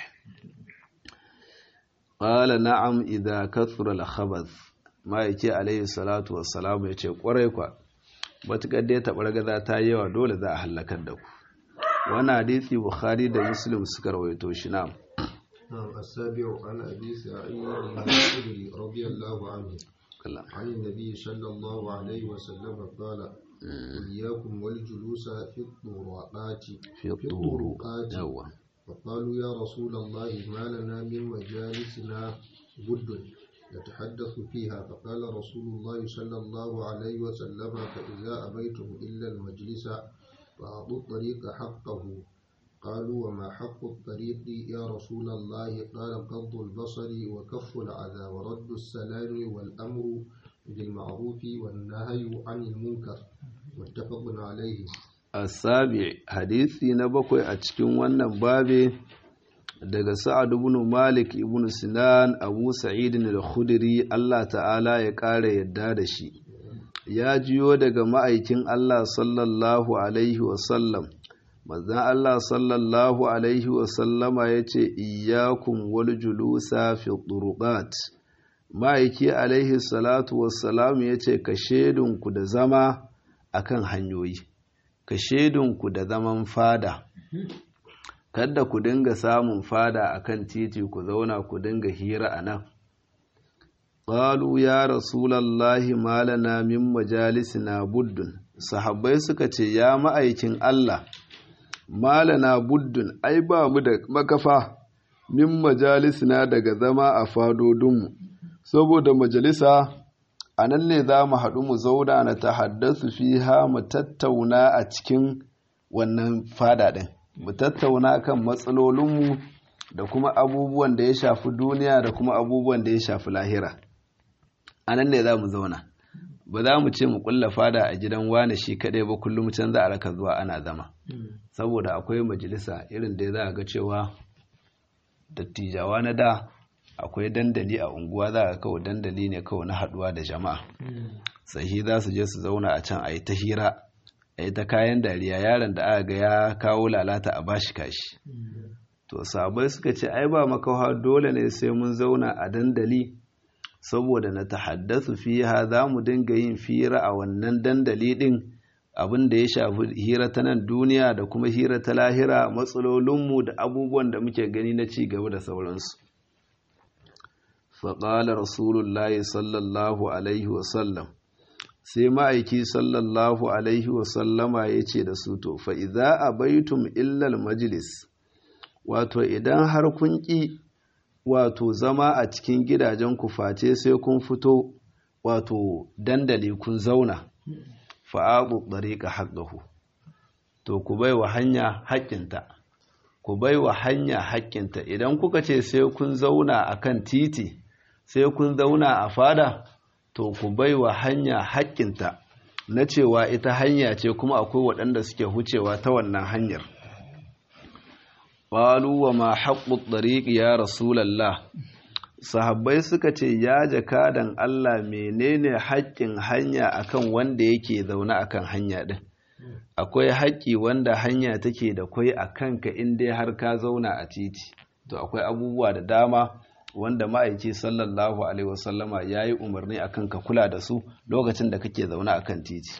qala na'am idza kathura al-khabath ma yake alayhi salatu wassalam yace kwarai kwa matukar da ta bargaza ta yawa dole za a halakar da ku wannan hadisi bukhari da muslim suka rawaito shi na'am نعم السابع عن أبي سعيد الخدري رضي الله عنه عن النبي صلى الله عليه وسلم قال إياكم والجلوس في الطرقات في الطرقات فقالوا يا رسول الله ما لنا من مجالسنا بد نتحدث فيها فقال رسول الله صلى الله عليه وسلم فإذا أبيتم إلا المجلس فأعطوا الطريق حقه قالوا وما حق الطريق يا رسول الله قال غض البصر وكف العذى ورد السلام والأمر بالمعروف والنهي عن المنكر متفق عليه السابع حديثي نبقى أتكين wannan babe daga Sa'ad ibn Malik ibn Sinan Abu Sa'id al-Khudri Allah ta'ala ya ƙara yadda da shi ya jiyo daga ma'aikin Allah sallallahu alaihi wasallam manzan Allah sallallahu Alaihi wasallama ya ce iyakun wal julusa fi turuqat ma'aiki alaihi salatu wassalam ya ce ka shedunku da zama akan hanyoyi ka shedunku da zaman fada kada ku dinga samun fada akan titi ku zauna ku dinga hira a nan ƙalu ya rasulallahi malana min majalisina buddun sahabbai suka ce ya ma'aikin Allah malana buddun ai ba mu da makafa min majalisina daga zama a fadodinmu saboda majalisa a nan ne za mu haɗu mu zauna na ta haddasu fiha mu tattauna a cikin wannan fada ɗin mu tattauna kan matsalolinmu da kuma abubuwan da ya shafi duniya da kuma abubuwan da ya shafi lahira a nan ne za mu zauna ba za mu ce mu kulla fada a gidan wane shi kaɗai ba kullum can za a raka zuwa ana zama saboda akwai majalisa irin da za a ga cewa dattijawa na da akwai dandali a unguwa za a kawai dandali ne kawai na haduwa da jama'a sahi za su je su zauna a can a yi ta hira a yi ta kayan dariya yaron da aka ga ya kawo lalata a bashi kashi to sabai suka ce ai ba makawa dole ne sai mun zauna a dandali saboda na tahaddasu fiha za mu dinga yin fira a wannan dandali din abin da ya shafi hira ta nan duniya da kuma hira ta lahira matsalolinmu da abubuwan da muke gani na ci gaba da sauransu faƙalar rasulullahi sallallahu alaihi wasallam sai ma'aiki sallallahu alaihi wasallama ya ce da su to fa'iza a baitum illal majalis wato idan har kun ƙi wato zama a cikin gidajen ku face sai kun fito wato dandali kun zauna fa'aɓu ɗariƙa haƙƙahu to ku bai wa hanya haƙƙinta ku bai wa hanya haƙƙinta idan kuka ce sai kun zauna a kan titi sai kun zauna a fada to ku bai wa hanya haƙƙinta na cewa ita hanya ce kuma akwai waɗanda suke hucewa ta wannan hanyar ƙwalu wa ma haƙƙu ɗariƙi ya rasulallah sahabbai suka ce ya jakadan Allah menene haƙƙin hanya akan wanda yake zaune akan hanya ɗin akwai haƙƙi wanda hanya take da kwai a kanka in dai har ka zauna a titi to akwai abubuwa da dama wanda ma'aiki sallallahu alaihi wasallama ya yi umarni akan ka kula da su lokacin da kake zaune akan titi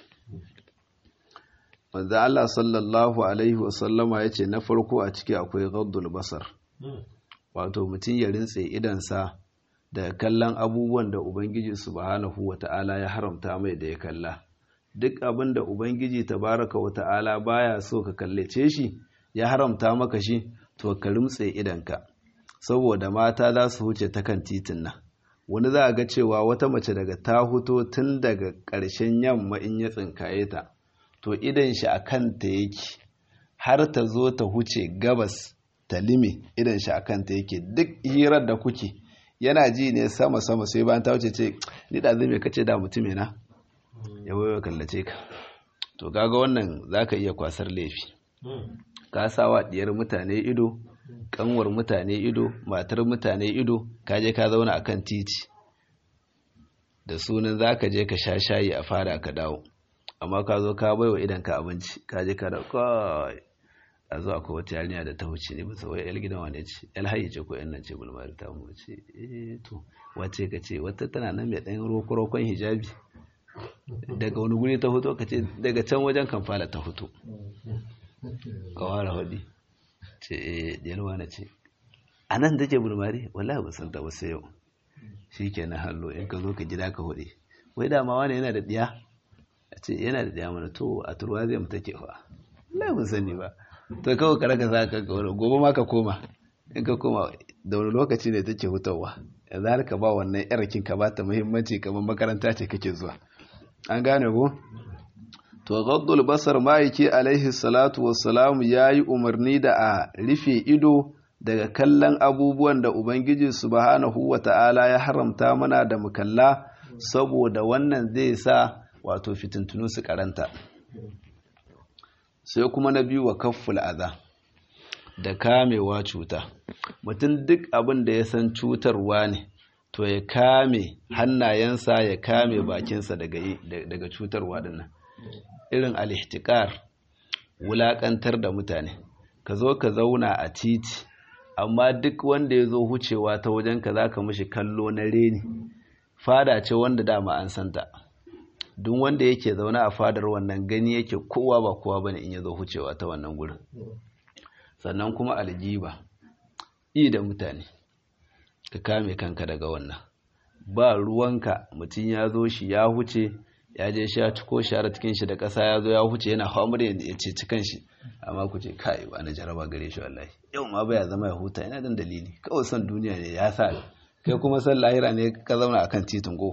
manzo Allah sallallahu alaihi wasallama ya ce na farko a ciki akwai gaddul basar wato mutum ya rintse idansa da kallon abubuwan da ubangiji subhanahu wata'ala ya haramta mai da ya kalla duk abin da ubangiji tabaraka wata'ala baya so ka kallace shi ya haramta maka shi to ka rimtse idanka saboda mata za su huce ta kan titin nan wani za a ga cewa wata mace daga ta huto tun daga ƙarshen yamma in ya tsinkaye ta to idan shi a kanta yake har ta zo ta huce gabas ta lime idan shi a kanta yake duk hirar da kuke yana ji ne sama sama sai bayan ta wuce ce ni da zai kace da mutum na ya wayo kallace ka to kaga wannan zaka iya kwasar laifi ka sawa diyar mutane ido kanwar mutane ido matar mutane ido ka je ka zauna akan titi da sunan zaka je ka sha shayi a fara ka dawo amma ka zo ka baiwa idan ka abinci ka je ka da kai a zo akwai wata yarinya da ta wuce ne bisa wai yar gidan wane ce yar hayi ce ko yan nan ce bulmari ta mu ce eh to wace ka ce wata tana nan mai dan roko rokon hijabi daga wani guri ta fito ka ce daga can wajen kamfala ta fito ka ware hudi ce eh diyar wane ce a nan take bulmari wallahi ba san ta ba sai yau shikenan hallo in ka zo ka gida ka hude wai dama wani yana da diya a ce yana da diya mana to a turwa zai mu take fa wallahi ban sani ba to kawai ka raka za ka ga wani gobe ma ka koma in ka koma da wani lokaci ne take hutawa yanzu har ka ba wannan yarakin ka ba ta muhimmanci kamar makaranta ce kake zuwa an gane ko to gaddul basar ma'aiki alaihi salatu wassalam ya yi umarni da a rufe ido daga kallon abubuwan da ubangiji subhanahu wa ta'ala ya haramta mana da mukalla saboda wannan zai sa wato fitintunu su karanta sai kuma na biyu wa kafful aza da kamewa cuta mutum duk abin da ya san cutarwa ne to ya kame hannayensa ya kame bakinsa daga cutarwa dinnan irin alihtikar wulakantar da mutane ka zo ka zauna a titi amma duk wanda ya zo hucewa ta wajen ka za ka mashi kallo na reni fada ce wanda dama an santa duk wanda yake zaune a fadar wannan gani yake kowa ba kowa bane in ya zo hucewa ta wannan gurin sannan kuma aljiba yi da mutane ka kame kanka daga wannan ba ruwanka mutum ya zo shi ya huce ya je shi ya ciko share cikin shi da ƙasa ya zo ya huce yana hamur ya ce cikin shi amma ku ce kai ba na jaraba gare shi wallahi yau ma baya zama ya huta yana dan dalili kawai son duniya ne ya sa kai kuma san lahira ne ka zauna akan titin go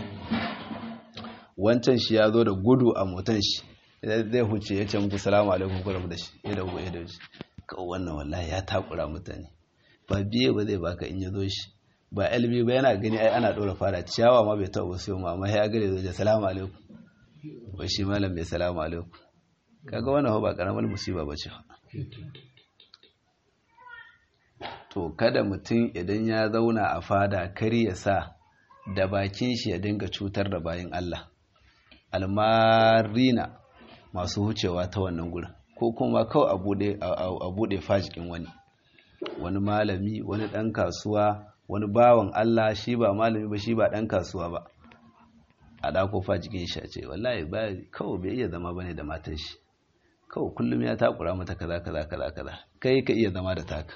wancan shi ya zo da gudu a motan shi zai huce ya ce muku salamu alaikum ku rabu da shi ya da ku ya da shi kawai wannan wallahi ya takura mutane ba biye ba zai baka in ya zo shi ba LB ba yana gani ai ana ɗora fara ciyawa ma bai taɓa sai ma amma ya gare zai salamu alaikum wai shi malam bai salamu alaikum kaga wannan ba karamar musiba ba ce to kada mutum idan ya zauna a fada kar ya sa da bakin shi ya dinga cutar da bayan Allah almarina masu hucewa ta wannan gurin ko kuma kawai a bude fajikin wani wani malami wani ɗan kasuwa wani bawan Allah shi ba malami ba shi ba ɗan kasuwa ba a ɗako fajikin shi a ce wallahi ba kawai bai iya zama bane da matan shi kawai kullum ya takura mata kaza kaza kaza kaza kai ka iya zama da taka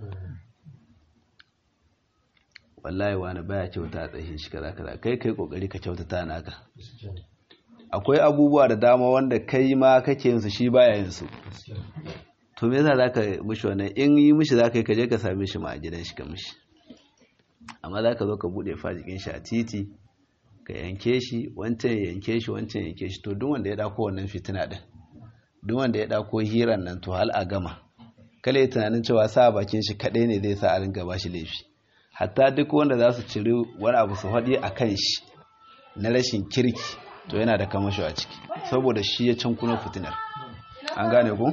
wallahi wani baya kyauta a tsayin shi kaza kaza kai kai kokari ka kyautata naka akwai abubuwa da dama wanda kai ma kake yin su shi baya yin su to me yasa zaka mishi wannan in yi mishi zaka yi ka je ka same shi ma a gidan shi ka mishi amma zaka zo ka bude fajikin shi a titi ka yanke shi wancan ya yanke shi wancan ya yanke shi to duk wanda ya dako wannan fitina din duk wanda ya dako hiran nan to hal a gama kale ya tunanin cewa sa bakin shi kadai ne zai sa a ringa bashi laifi hatta duk wanda za su ciri wani abu su faɗi a kan shi na rashin kirki to yana da kamasho a ciki saboda shi ya can kuna fitinar an gane ku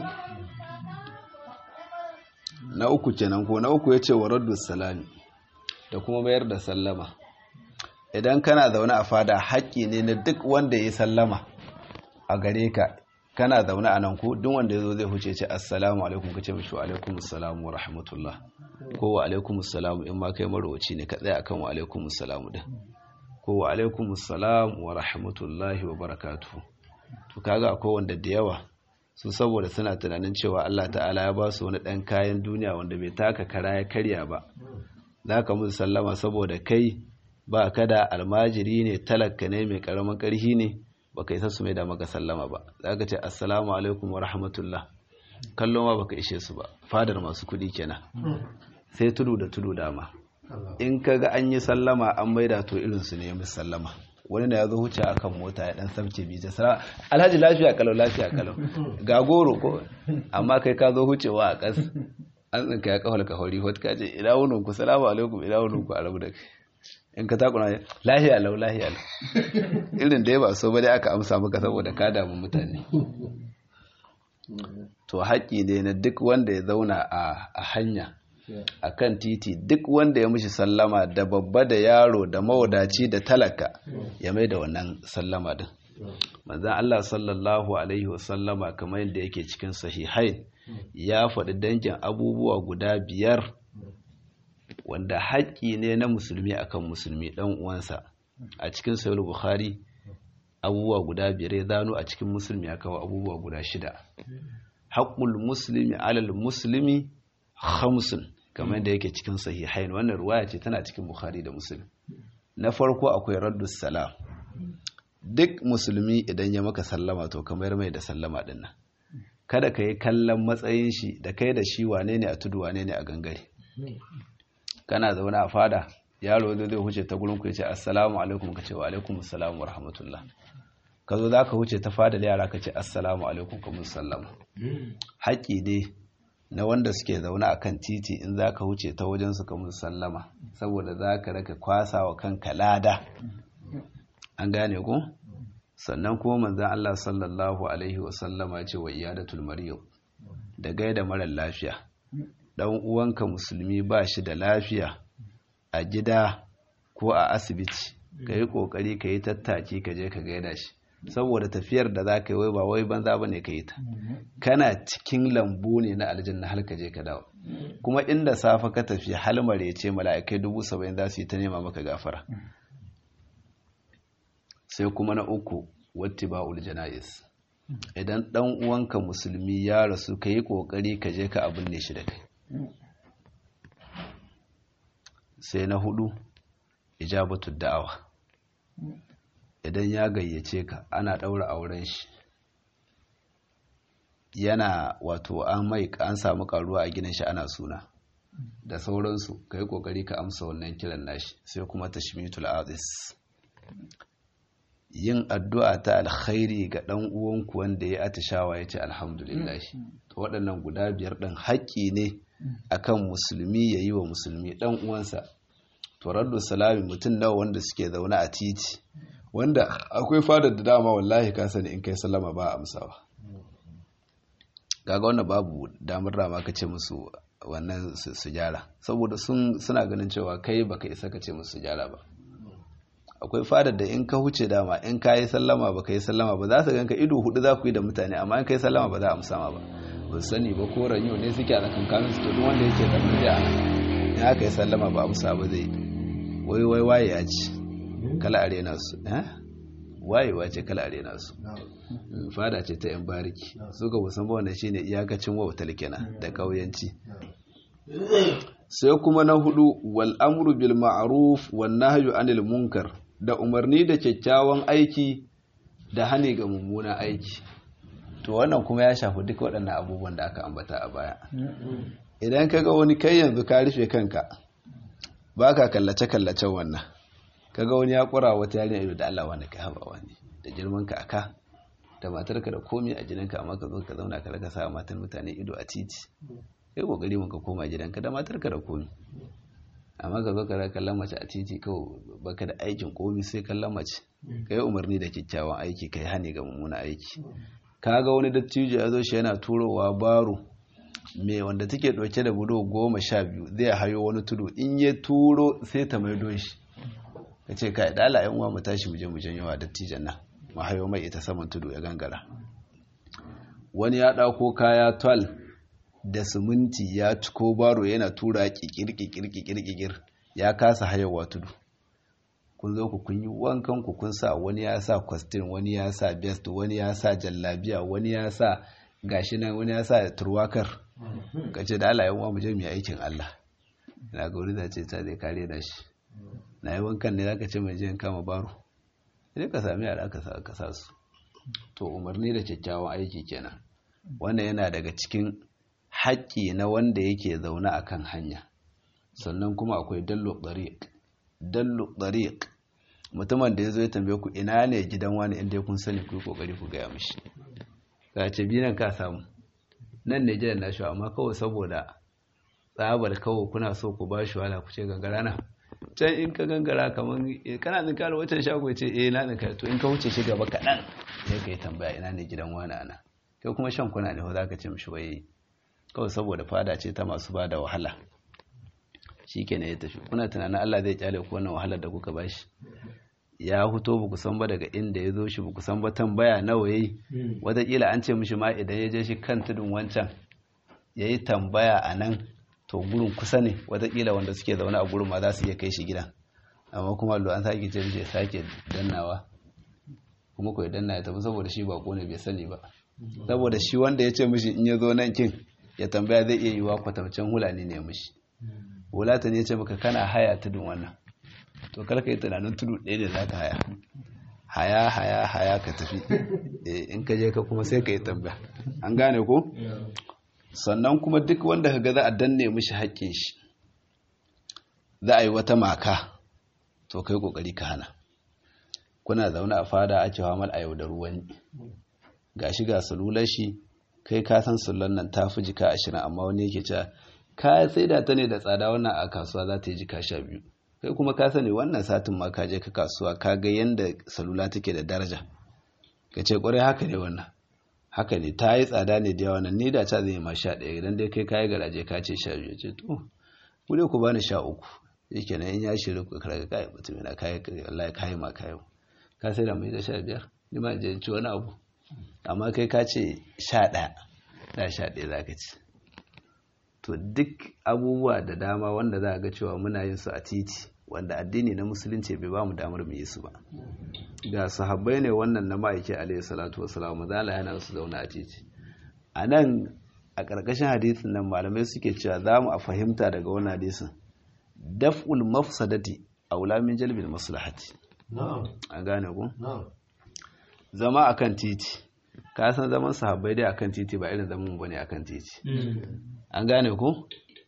na uku kenan ko na uku ya ce wa raddu salami da kuma mayar da sallama idan kana zaune a fada haƙƙi ne na duk wanda ya sallama a gare ka kana zaune a nan ko duk wanda ya zo zai huce ce assalamu alaikum ka ce mishi wa alaikum assalamu wa rahmatullah ko wa alaikum assalamu in ma kai marowaci ne ka tsaya akan wa alaikum assalamu din ko wa alaikum assalamu wa rahmatullahi wa barakatuhu to kaga akwai wanda da yawa su saboda suna tunanin cewa Allah ta'ala ya ba su wani ɗan kayan duniya wanda bai taka kara ya karya ba za ka musu sallama saboda kai ba ka da almajiri ne talaka ne mai karamin ƙarfi ne ba ka isa su mai da maka sallama ba za ka ce assalamu alaikum wa rahmatullah kallon ma baka ishe su ba fadar masu kuɗi kenan sai tudu da tudu dama in ka ga an yi sallama an maida to irinsu ne ya musu sallama wani da ya zo huce akan mota ya dan sabce bi ta sara alhaji lafiya kalau lafiya kalau ga goro ko amma kai ka zo hucewa a kas an tsinka ya kawal ka hori hot ka ce ina wunin ku salamu alaikum ina wunin ku arabu da kai in ka takuna lahiya lau lahiya lau irin da ya ba so ba dai aka amsa maka saboda ka damu mutane to haƙƙi ne na duk wanda ya zauna a hanya a kan titi duk wanda ya mishi sallama da babba da yaro da mawadaci da talaka ya mai da wannan sallama din manzan Allah sallallahu alaihi wasallama kamar yadda yake cikin sahihain ya faɗi dangin abubuwa guda biyar wanda haƙƙi ne na musulmi akan musulmi ɗan uwansa a cikin sayar bukhari abubuwa guda biyar ya zano a cikin musulmi ya kawo abubuwa guda shida haƙƙul musulmi alal musulmi hamsin kamar da yake cikin sahihain wannan ruwaya ce tana cikin bukhari da muslim na farko akwai raddus salam duk musulmi idan ya maka sallama to kamar mai da sallama din nan kada ka yi kallon matsayin shi da kai da shi wane ne a tudu wane ne a gangare kana zaune a fada yaro zai zai huce ta gurin ku ya ce assalamu alaikum ka ce wa alaikum assalamu wa rahmatullah ka zo za ka huce ta fada da yara ka ce assalamu alaikum ka mun sallama haƙƙi ne na wanda suke zaune a kan titi in za ka wuce ta wajen su ka musu sallama saboda za ka raka kwasa wa kanka lada an gane ku sannan kuma manzan Allah sallallahu alaihi wasallama ce wa iyadatul maryam da gaida marar lafiya dan uwanka musulmi ba shi da lafiya a gida ko a asibiti ka yi kokari ka yi tattaki ka je ka gaida shi saboda tafiyar da za ka yi wai ba wai banza ba ne ka yi ta kana cikin lambu ne na aljanna har ka je ka dawo kuma inda safa ka tafi halmare ce mala'ikai dubu saba'in za su yi ta nema maka gafara sai kuma na uku watti ba jana'iz idan dan uwanka musulmi ya rasu ka yi kokari ka je ka abin ne shi da kai sai na hudu ijabatu da'awa idan ya gayyace ka ana ɗaura auren shi yana wato an mai an samu karuwa a ginin shi ana suna da sauransu ka yi ƙoƙari ka amsa wannan kiran nashi sai kuma tashmitul azis yin addu'a ta alkhairi ga ɗan uwanku wanda ya atishawa ya ce alhamdulillah to waɗannan guda biyar ɗin haƙƙi ne akan musulmi ya yi wa musulmi ɗan uwansa to raddu salami mutum nawa wanda suke zaune a titi wanda akwai fadar da dama wallahi ka sani in kai sallama ba amsawa gaga wannan babu damar rama ka ce musu wannan su gyara saboda suna ganin cewa kai baka isa ka ce musu gyara ba akwai fadar da in ka huce dama in ka yi sallama ba ka yi sallama ba za su ganka ido hudu za ku yi da mutane amma in ka yi sallama ba za a amsa ma ba ba sani ba ko ranyo ne suke a tsakankanin su to duk wanda yake da murya a in aka yi sallama ba amsa ba zai wai wai waye ya ci kala arena su wayewa ce kala arena su fada ce ta yan bariki su ga musan ba wannan shine iyakacin wautar kenan da kauyanci sai kuma na hudu wal amru bil ma'ruf wan nahyu anil munkar da umarni da kyakkyawan aiki da hane ga mummunan aiki to wannan kuma ya shafi duk waɗannan abubuwan da aka ambata a baya idan ka ga wani kai yanzu ka rufe kanka ba ka kallace-kallacen wannan kaga wani ya kura wata yarinya ido da Allah wani ka haba wani da girman ka aka da matarka da komai a gidanka amma ka zo ka zauna ka raka sa matan mutane ido a titi kai kokari mun ka koma gidanka da matarka da komai amma ka zo ka raka kallon mace a titi kawai baka da aikin komai sai kallon mace kai umarni da kyakkyawan aiki kai hane ga mummuna aiki kaga wani dattijo ya zo shi yana turowa baro me wanda take dauke da budo goma sha biyu zai hayo wani tudu in ya turo sai ta maido shi ka ce kai dala yan uwa mu tashi mu je mu janyo wa dattijan nan mu hayo mai ita saman tudu ya gangara wani ya dauko kaya twal da siminti ya ciko baro yana tura kikir kikir kikir kikir ya kasa hayowa tudu kun zo ku kun yi wankan ku kun sa wani ya sa kwastin wani ya sa best wani ya sa jallabiya wani ya sa gashi nan wani ya sa turwakar ka ce da Allah yan uwa mu je mu yi aikin Allah ina ga wani zace ta zai kare da shi na yi wankan ne zaka ce mai je in kama baro idan ka sami yara ka sa su to umarni da kyakkyawan aiki kenan wannan yana daga cikin haƙƙi na wanda yake zaune a kan hanya sannan kuma akwai dallo ɗariƙ dallo ɗariƙ mutumin da ya zo ya tambaye ku ina ne gidan wani inda kun sani ku yi ƙoƙari ku gaya mishi ka ce binan ka samu nan ne gidan nashi amma kawai saboda tsabar kawai kuna so ku ba shi wala ku ce gangara na can in ka gangara kamar kana tsinka da wancan shago ya ce eh na tsinka to in ka wuce shi gaba kaɗan sai ka yi tambaya ina ne gidan wani ana kai kuma shan kuna ne za ka ce mishi wai kawai saboda fada ce ta masu ba da wahala shi ke ya tafi kuna tunanin Allah zai kyale ku wannan wahalar da kuka bashi ya huto ba ku san ba daga inda ya zo shi ba ku san ba tambaya nawa yayi wataƙila an ce mishi ma idan ya je shi kan tudun wancan ya yi tambaya a nan to gurin kusa ne wataƙila wanda suke zaune a gurin ma za su iya kai shi gidan amma kuma lo an sake ce mishi ya sake dannawa kuma ko ya danna ya tafi saboda shi ba ne bai sani ba saboda shi wanda ya ce mishi in ya zo nan kin ya tambaya zai iya yiwa kwatamcin hulani ne mishi hulata ne ya ce maka kana haya tudun wannan to karka yi tunanin tudu ɗaya da za ka haya haya haya haya ka tafi in ka je ka kuma sai ka yi tambaya an gane ko sannan kuma duk wanda ka ga za a danne mishi haƙƙin shi za a yi wata maka to kai kokari ka hana kuna zaune a fada ake hamal a yau da ruwan gashi ga salular shi kai ka san sullan nan ta fi jika ashirin amma wani yake cewa ka sai da ta ne da tsada wannan a kasuwa za ta yi jika sha biyu kai kuma ka sani wannan satin ma ka je ka kasuwa ka ga yanda salula take da daraja ka ce kwarai haka ne wannan haka ne ta yi tsada ne da yawa nan ni da ta zai ma sha ɗaya idan dai kai kayi garaje ka ce sha biyu ce to ku dai ku bani sha uku yake nan in ya shiri ku karga kai mutum yana kayi wallahi kayi ma kayi ka sai da mai da sha biyar ni ma je ci wani abu amma kai ka ce sha ɗaya da sha ɗaya za ka ci to duk abubuwa da dama wanda za a ga cewa muna yin su a titi wanda addini na musulunci bai ba mu damar mu yi su ba ga sahabbai ne wannan na ma'aiki alaihi salatu wasalam mazala yana su zauna a titi a nan a ƙarƙashin hadisin nan malamai suke cewa za mu a fahimta daga wannan hadisin daf'ul mafsadati aula min jalbil maslahati an gane ku zama akan titi ka san zaman sahabbai dai akan titi ba irin zaman bane akan titi an gane ku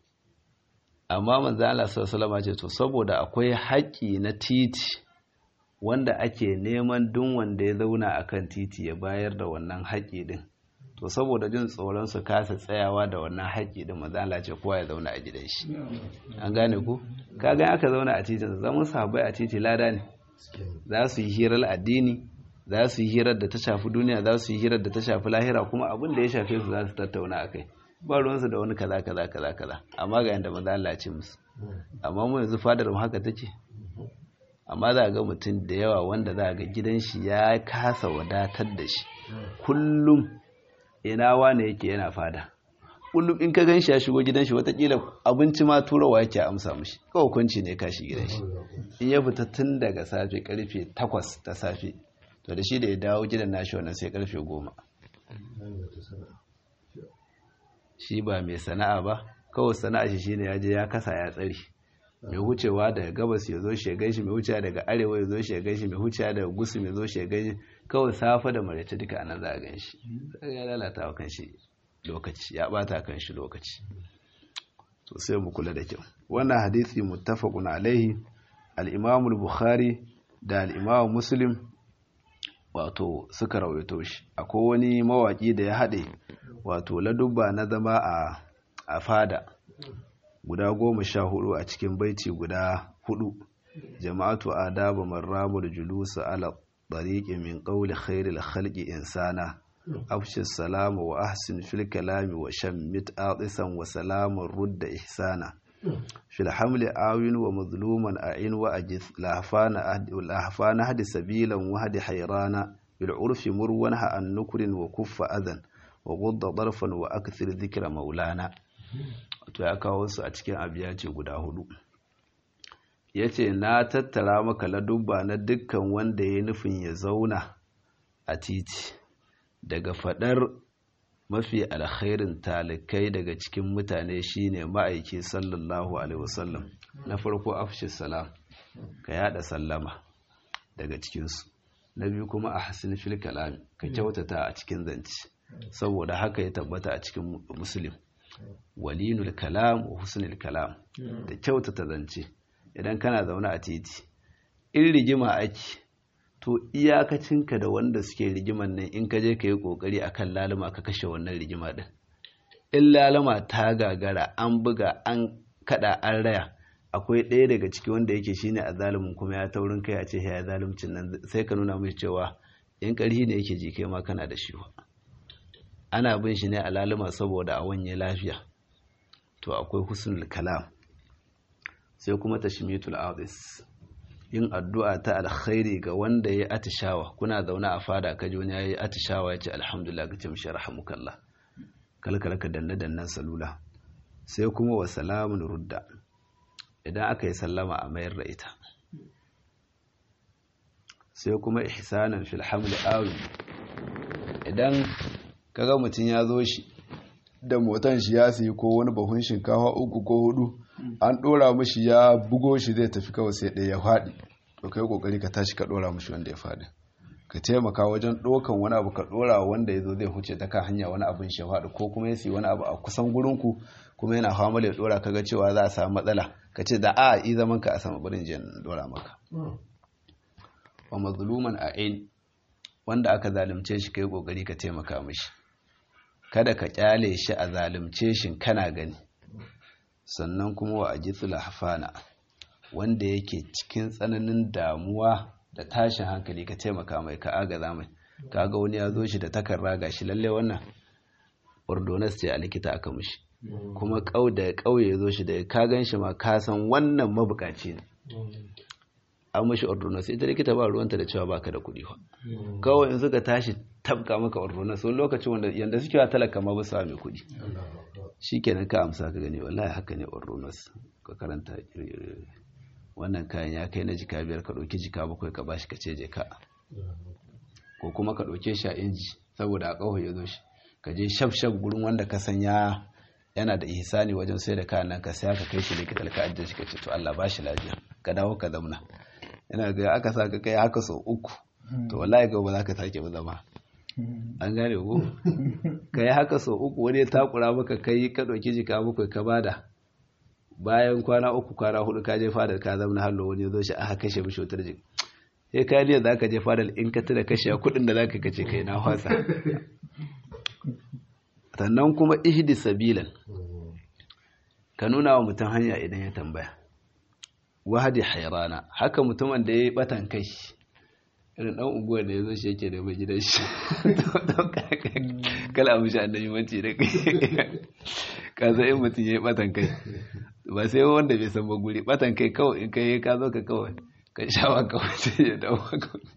amma manzo Allah sallallahu alaihi ce to saboda akwai haƙƙi na titi wanda ake neman duk wanda ya zauna akan titi ya bayar da wannan haƙƙi din to saboda jin tsoron su kasa tsayawa da wannan haƙƙi din manzo Allah ce kowa ya zauna a gidan shi an gane ku kaga aka zauna a titin zaman sahabbai a titi lada ne za su yi hirar addini za su yi hirar da ta shafi duniya za su yi hirar da ta shafi lahira kuma abin da ya shafe su za su tattauna a kai ba ruwansu da wani kaza kaza kaza kaza amma ga yanda manzo Allah ya ce musu amma mu yanzu fadar mu haka take amma za ga mutum da yawa wanda za ga gidan shi ya kasa wadatar da shi kullum ina wane yake yana fada kullum in ka gan shi ya shigo gidan shi watakila abinci ma turawa yake amsa mishi kawai kunci ne kashi gidan shi in ya fita tun daga safe karfe takwas ta safe to da shi da ya dawo gidan nashi wannan sai karfe goma shi ba mai sana'a ba kawai sana'a shi shine ya je ya kasa ya tsari mai wucewa daga gabas ya zo shi ya gaishe mai wucewa daga arewa ya zo shi ya gaishe mai wucewa daga gusu mai zo shi ya gaishe kawai safa da maraice duka anan za a gan shi ya lalata wa kan shi lokaci ya bata kan shi lokaci to sai mu kula da kyau wannan hadisi muttafaqun alaihi al-Imam al-Bukhari da al-Imam Muslim wato suka rawaito shi akwai wani mawaki da ya hade wato ladubba na zama a a fada guda goma sha hudu a cikin baiti guda hudu jama'atu adaba marramul julus ala tariqi min qawli khairil khalqi insana afshi salamu wa ahsin fil kalami wa shammit atisan wa salamun rudda ihsana fil hamli awin wa mazluman a'in wa ajith lahfana ahdi lahfana hadi sabilan wa hadi hayrana bil urfi murwan ha an nukrin wa kuffa adan wa gudda darfan wa akthir dhikra maulana to ya kawo su a cikin abiyaci guda hudu yace na tattara maka ladubba na dukkan wanda ya nufin ya zauna a titi daga fadar mafi alkhairin talikai daga cikin mutane shine ma'aiki sallallahu alaihi wasallam na farko afshi salam ka yada sallama daga cikinsu na biyu kuma a hasin fil kalami ka kyautata a cikin zance saboda haka ya tabbata a cikin muslim walinul kalam wa husnul kalam da kyautata zance idan kana zaune a titi in rigima ake to iyakacinka da wanda suke rigiman nan in ka je ka yi kokari akan laluma ka kashe wannan rigima din in laluma ta gagara an buga an kada an raya akwai ɗaya daga ciki wanda yake shine a zalumin kuma ya taurin kai a ce ya zaluncin nan sai ka nuna mai cewa in ƙarhi ne yake ji kai ma kana da shi ana bin shi ne a laluma saboda a wanye lafiya to akwai husnul kalam sai kuma tashmitul adis yin addu'a ta alkhairi ga wanda ya atishawa kuna zaune a fada ka ji wani ya yi atishawa ya ce alhamdulillah ka ce mishi rahamukallah kalkala ka danne dannen salula sai kuma wa salamun rudda idan aka yi sallama a mayar da ita sai kuma ihsanan fil hamli awi idan kaga mutum ya zo shi da motan shi ya siyi ko wani bahun shinkafa uku ko hudu an dora mishi ya bugo shi zai tafi kawai sai ɗaya ya faɗi to kai kokari ka tashi ka dora mishi wanda ya faɗi ka taimaka wajen ɗaukan wani abu ka dora wanda ya zo zai huce ta kan hanya wani abin shi ya faɗi ko kuma ya siyi wani abu a kusan gurinku kuma yana hawa ya dora kaga cewa za a samu matsala ka ce da a yi zaman ka a sama barin jiyan dora maka wa mazluman a'in wanda aka zalunce shi kai kokari ka taimaka mishi kada ka kyale shi a zalunce shi kana gani sannan kuma wa ajithul hafana wanda yake cikin tsananin damuwa da tashin hankali ka taimaka mai ka agaza mai kaga wani ya zo shi da takarra gashi lalle wannan ordonas ce a likita aka mishi kuma kau da kauye ya zo shi da ka gan shi ma ka san wannan mabukaci ne an mashi ordonas ita likita ba ruwanta da cewa baka da kuɗi ba kawai in suka tashi tabka maka ordonas wani lokacin wanda yanda suke wa talaka ma ba su mai kuɗi shikenan ka amsa ka gani wallahi haka ne ordonas ka karanta wannan kayan ya kai na jika biyar ka ɗauki jika bakwai ka bashi ka ce je ka ko kuma ka ɗauke shi a inji saboda a ƙaho ya zo shi ka je shaf shaf gurin wanda ka san ya yana da ihsani wajen sai da kayan nan ka sai ka kai shi likita ka ajiye shi ka ce to Allah ba shi lafiya ka dawo ka zamna yana ga aka sa ka kai haka sau uku to wallahi ga ba za ka sake ba zama an gane ko ka yi haka sau uku wani ya takura maka kai ka ɗauki jika bakwai ka bada bayan kwana uku kwana hudu ka je fadar ka zama hallo wani ya zo shi aka kashe mishi wutar jiki sai ka liya za ka je fadar in ka tuna kashe kuɗin da za ka kace kai na hwasa sannan kuma ihdi sabilan ka nuna wa mutum hanya idan ya tambaya wahadi hairana haka mutumin da ya yi batan kai irin dan unguwar da ya zo shi yake da mai gidan shi kala abu shi annabi manci da kai ka san in mutum ya yi batan kai ba sai wanda bai san ba guri batan kai kawai in kai ka zo ka kawai ka shawa kawai sai ya dawo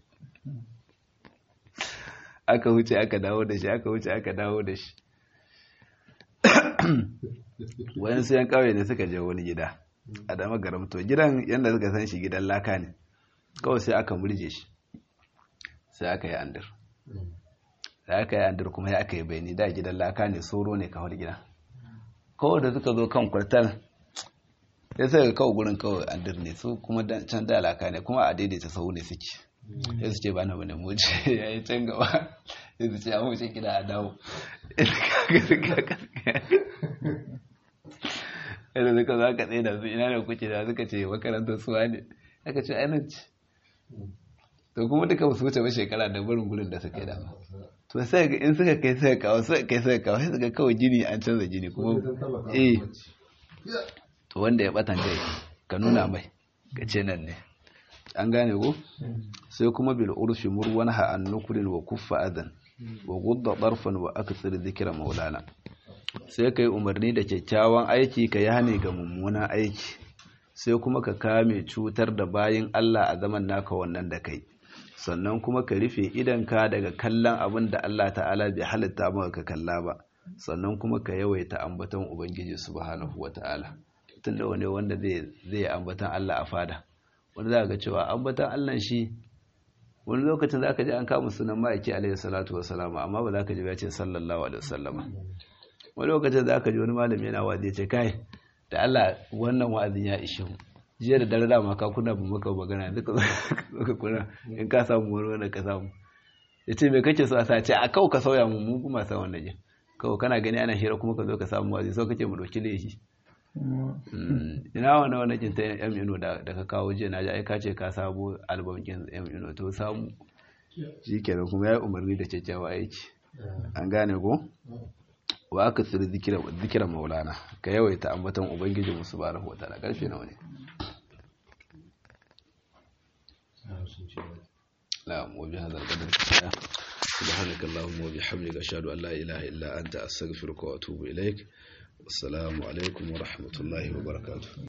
aka wuce aka dawo da shi aka wuce aka dawo da shi wani su yan kawai ne suka je wani gida a dama garamto gidan yadda suka san shi gidan laka ne kawai sai aka murje shi sai aka yi andir da aka yi andir kuma ya aka yi bayani da gidan laka ne soro ne kawai gida kawai da suka zo kan kwartal ya sai kawai gurin kawai andir ne su kuma can da laka ne kuma a daidaita sau ne suke ya su ce ba na bane muji ya yi can gaba ya su ce a wuce gida a dawo yadda suka zo aka tsaye da su ina da kuke da suka ce makarantar suwa ne aka ce ainihin ce to kuma duka ba su wuce ba shekara da barin gurin da suka yi dama to sai ga in suka kai suka kawo suka kai suka kawo sai suka kawai jini an canza jini kuma eh to wanda ya batan kai ka nuna mai ka ce nan ne an gane ko sai kuma bil urfi murwan ha an nukurin wa kuffa adan wa gudda darfan wa akthar dhikra maulana sai kai umarni da kyakkyawan aiki ka yi hane ga mummunan aiki sai kuma ka kame cutar da bayin Allah a zaman naka wannan da kai sannan kuma ka rufe idanka daga kallon abin da Allah ta'ala bai halitta maka ka kalla ba sannan kuma ka yawaita ambaton ubangiji subhanahu wata'ala tun da wani wanda zai zai ambaton Allah a fada wanda za ga cewa ambaton Allah shi wani lokacin za ka ji an kama sunan ma'aiki alaihi salatu wasalam amma ba za ka ji ya ce sallallahu alaihi wasallama wani lokacin za ka ji wani malami yana wa'azi ya ce kai da Allah wannan wa'azin ya ishe mu jiya da dare dama ka kuna ba maka magana duka ka kuna in ka samu wani wanda ka samu ya ce mai kake so a sace a kawo ka sauya mu mu kuma sa wannan jin kawo kana gani ana hira kuma ka zo ka samu wazi so kake mu dauki laifi ina wani wani jin ta yan ino da ka kawo jiya na ji ai ka ce ka samu albam kin yan ino to samu shi kenan kuma ya yi umarni da kyakkyawa aiki an gane ko wa aka tsiri zikira maulana ka yawaita ambaton ubangiji musu ba rahu wata da karfe nawa ne na'am wa biha zal qadar subhanaka allahumma wa bihamdika ashhadu an la ilaha illa anta astaghfiruka wa atubu ilaik assalamu alaikum wa rahmatullahi wa barakatuh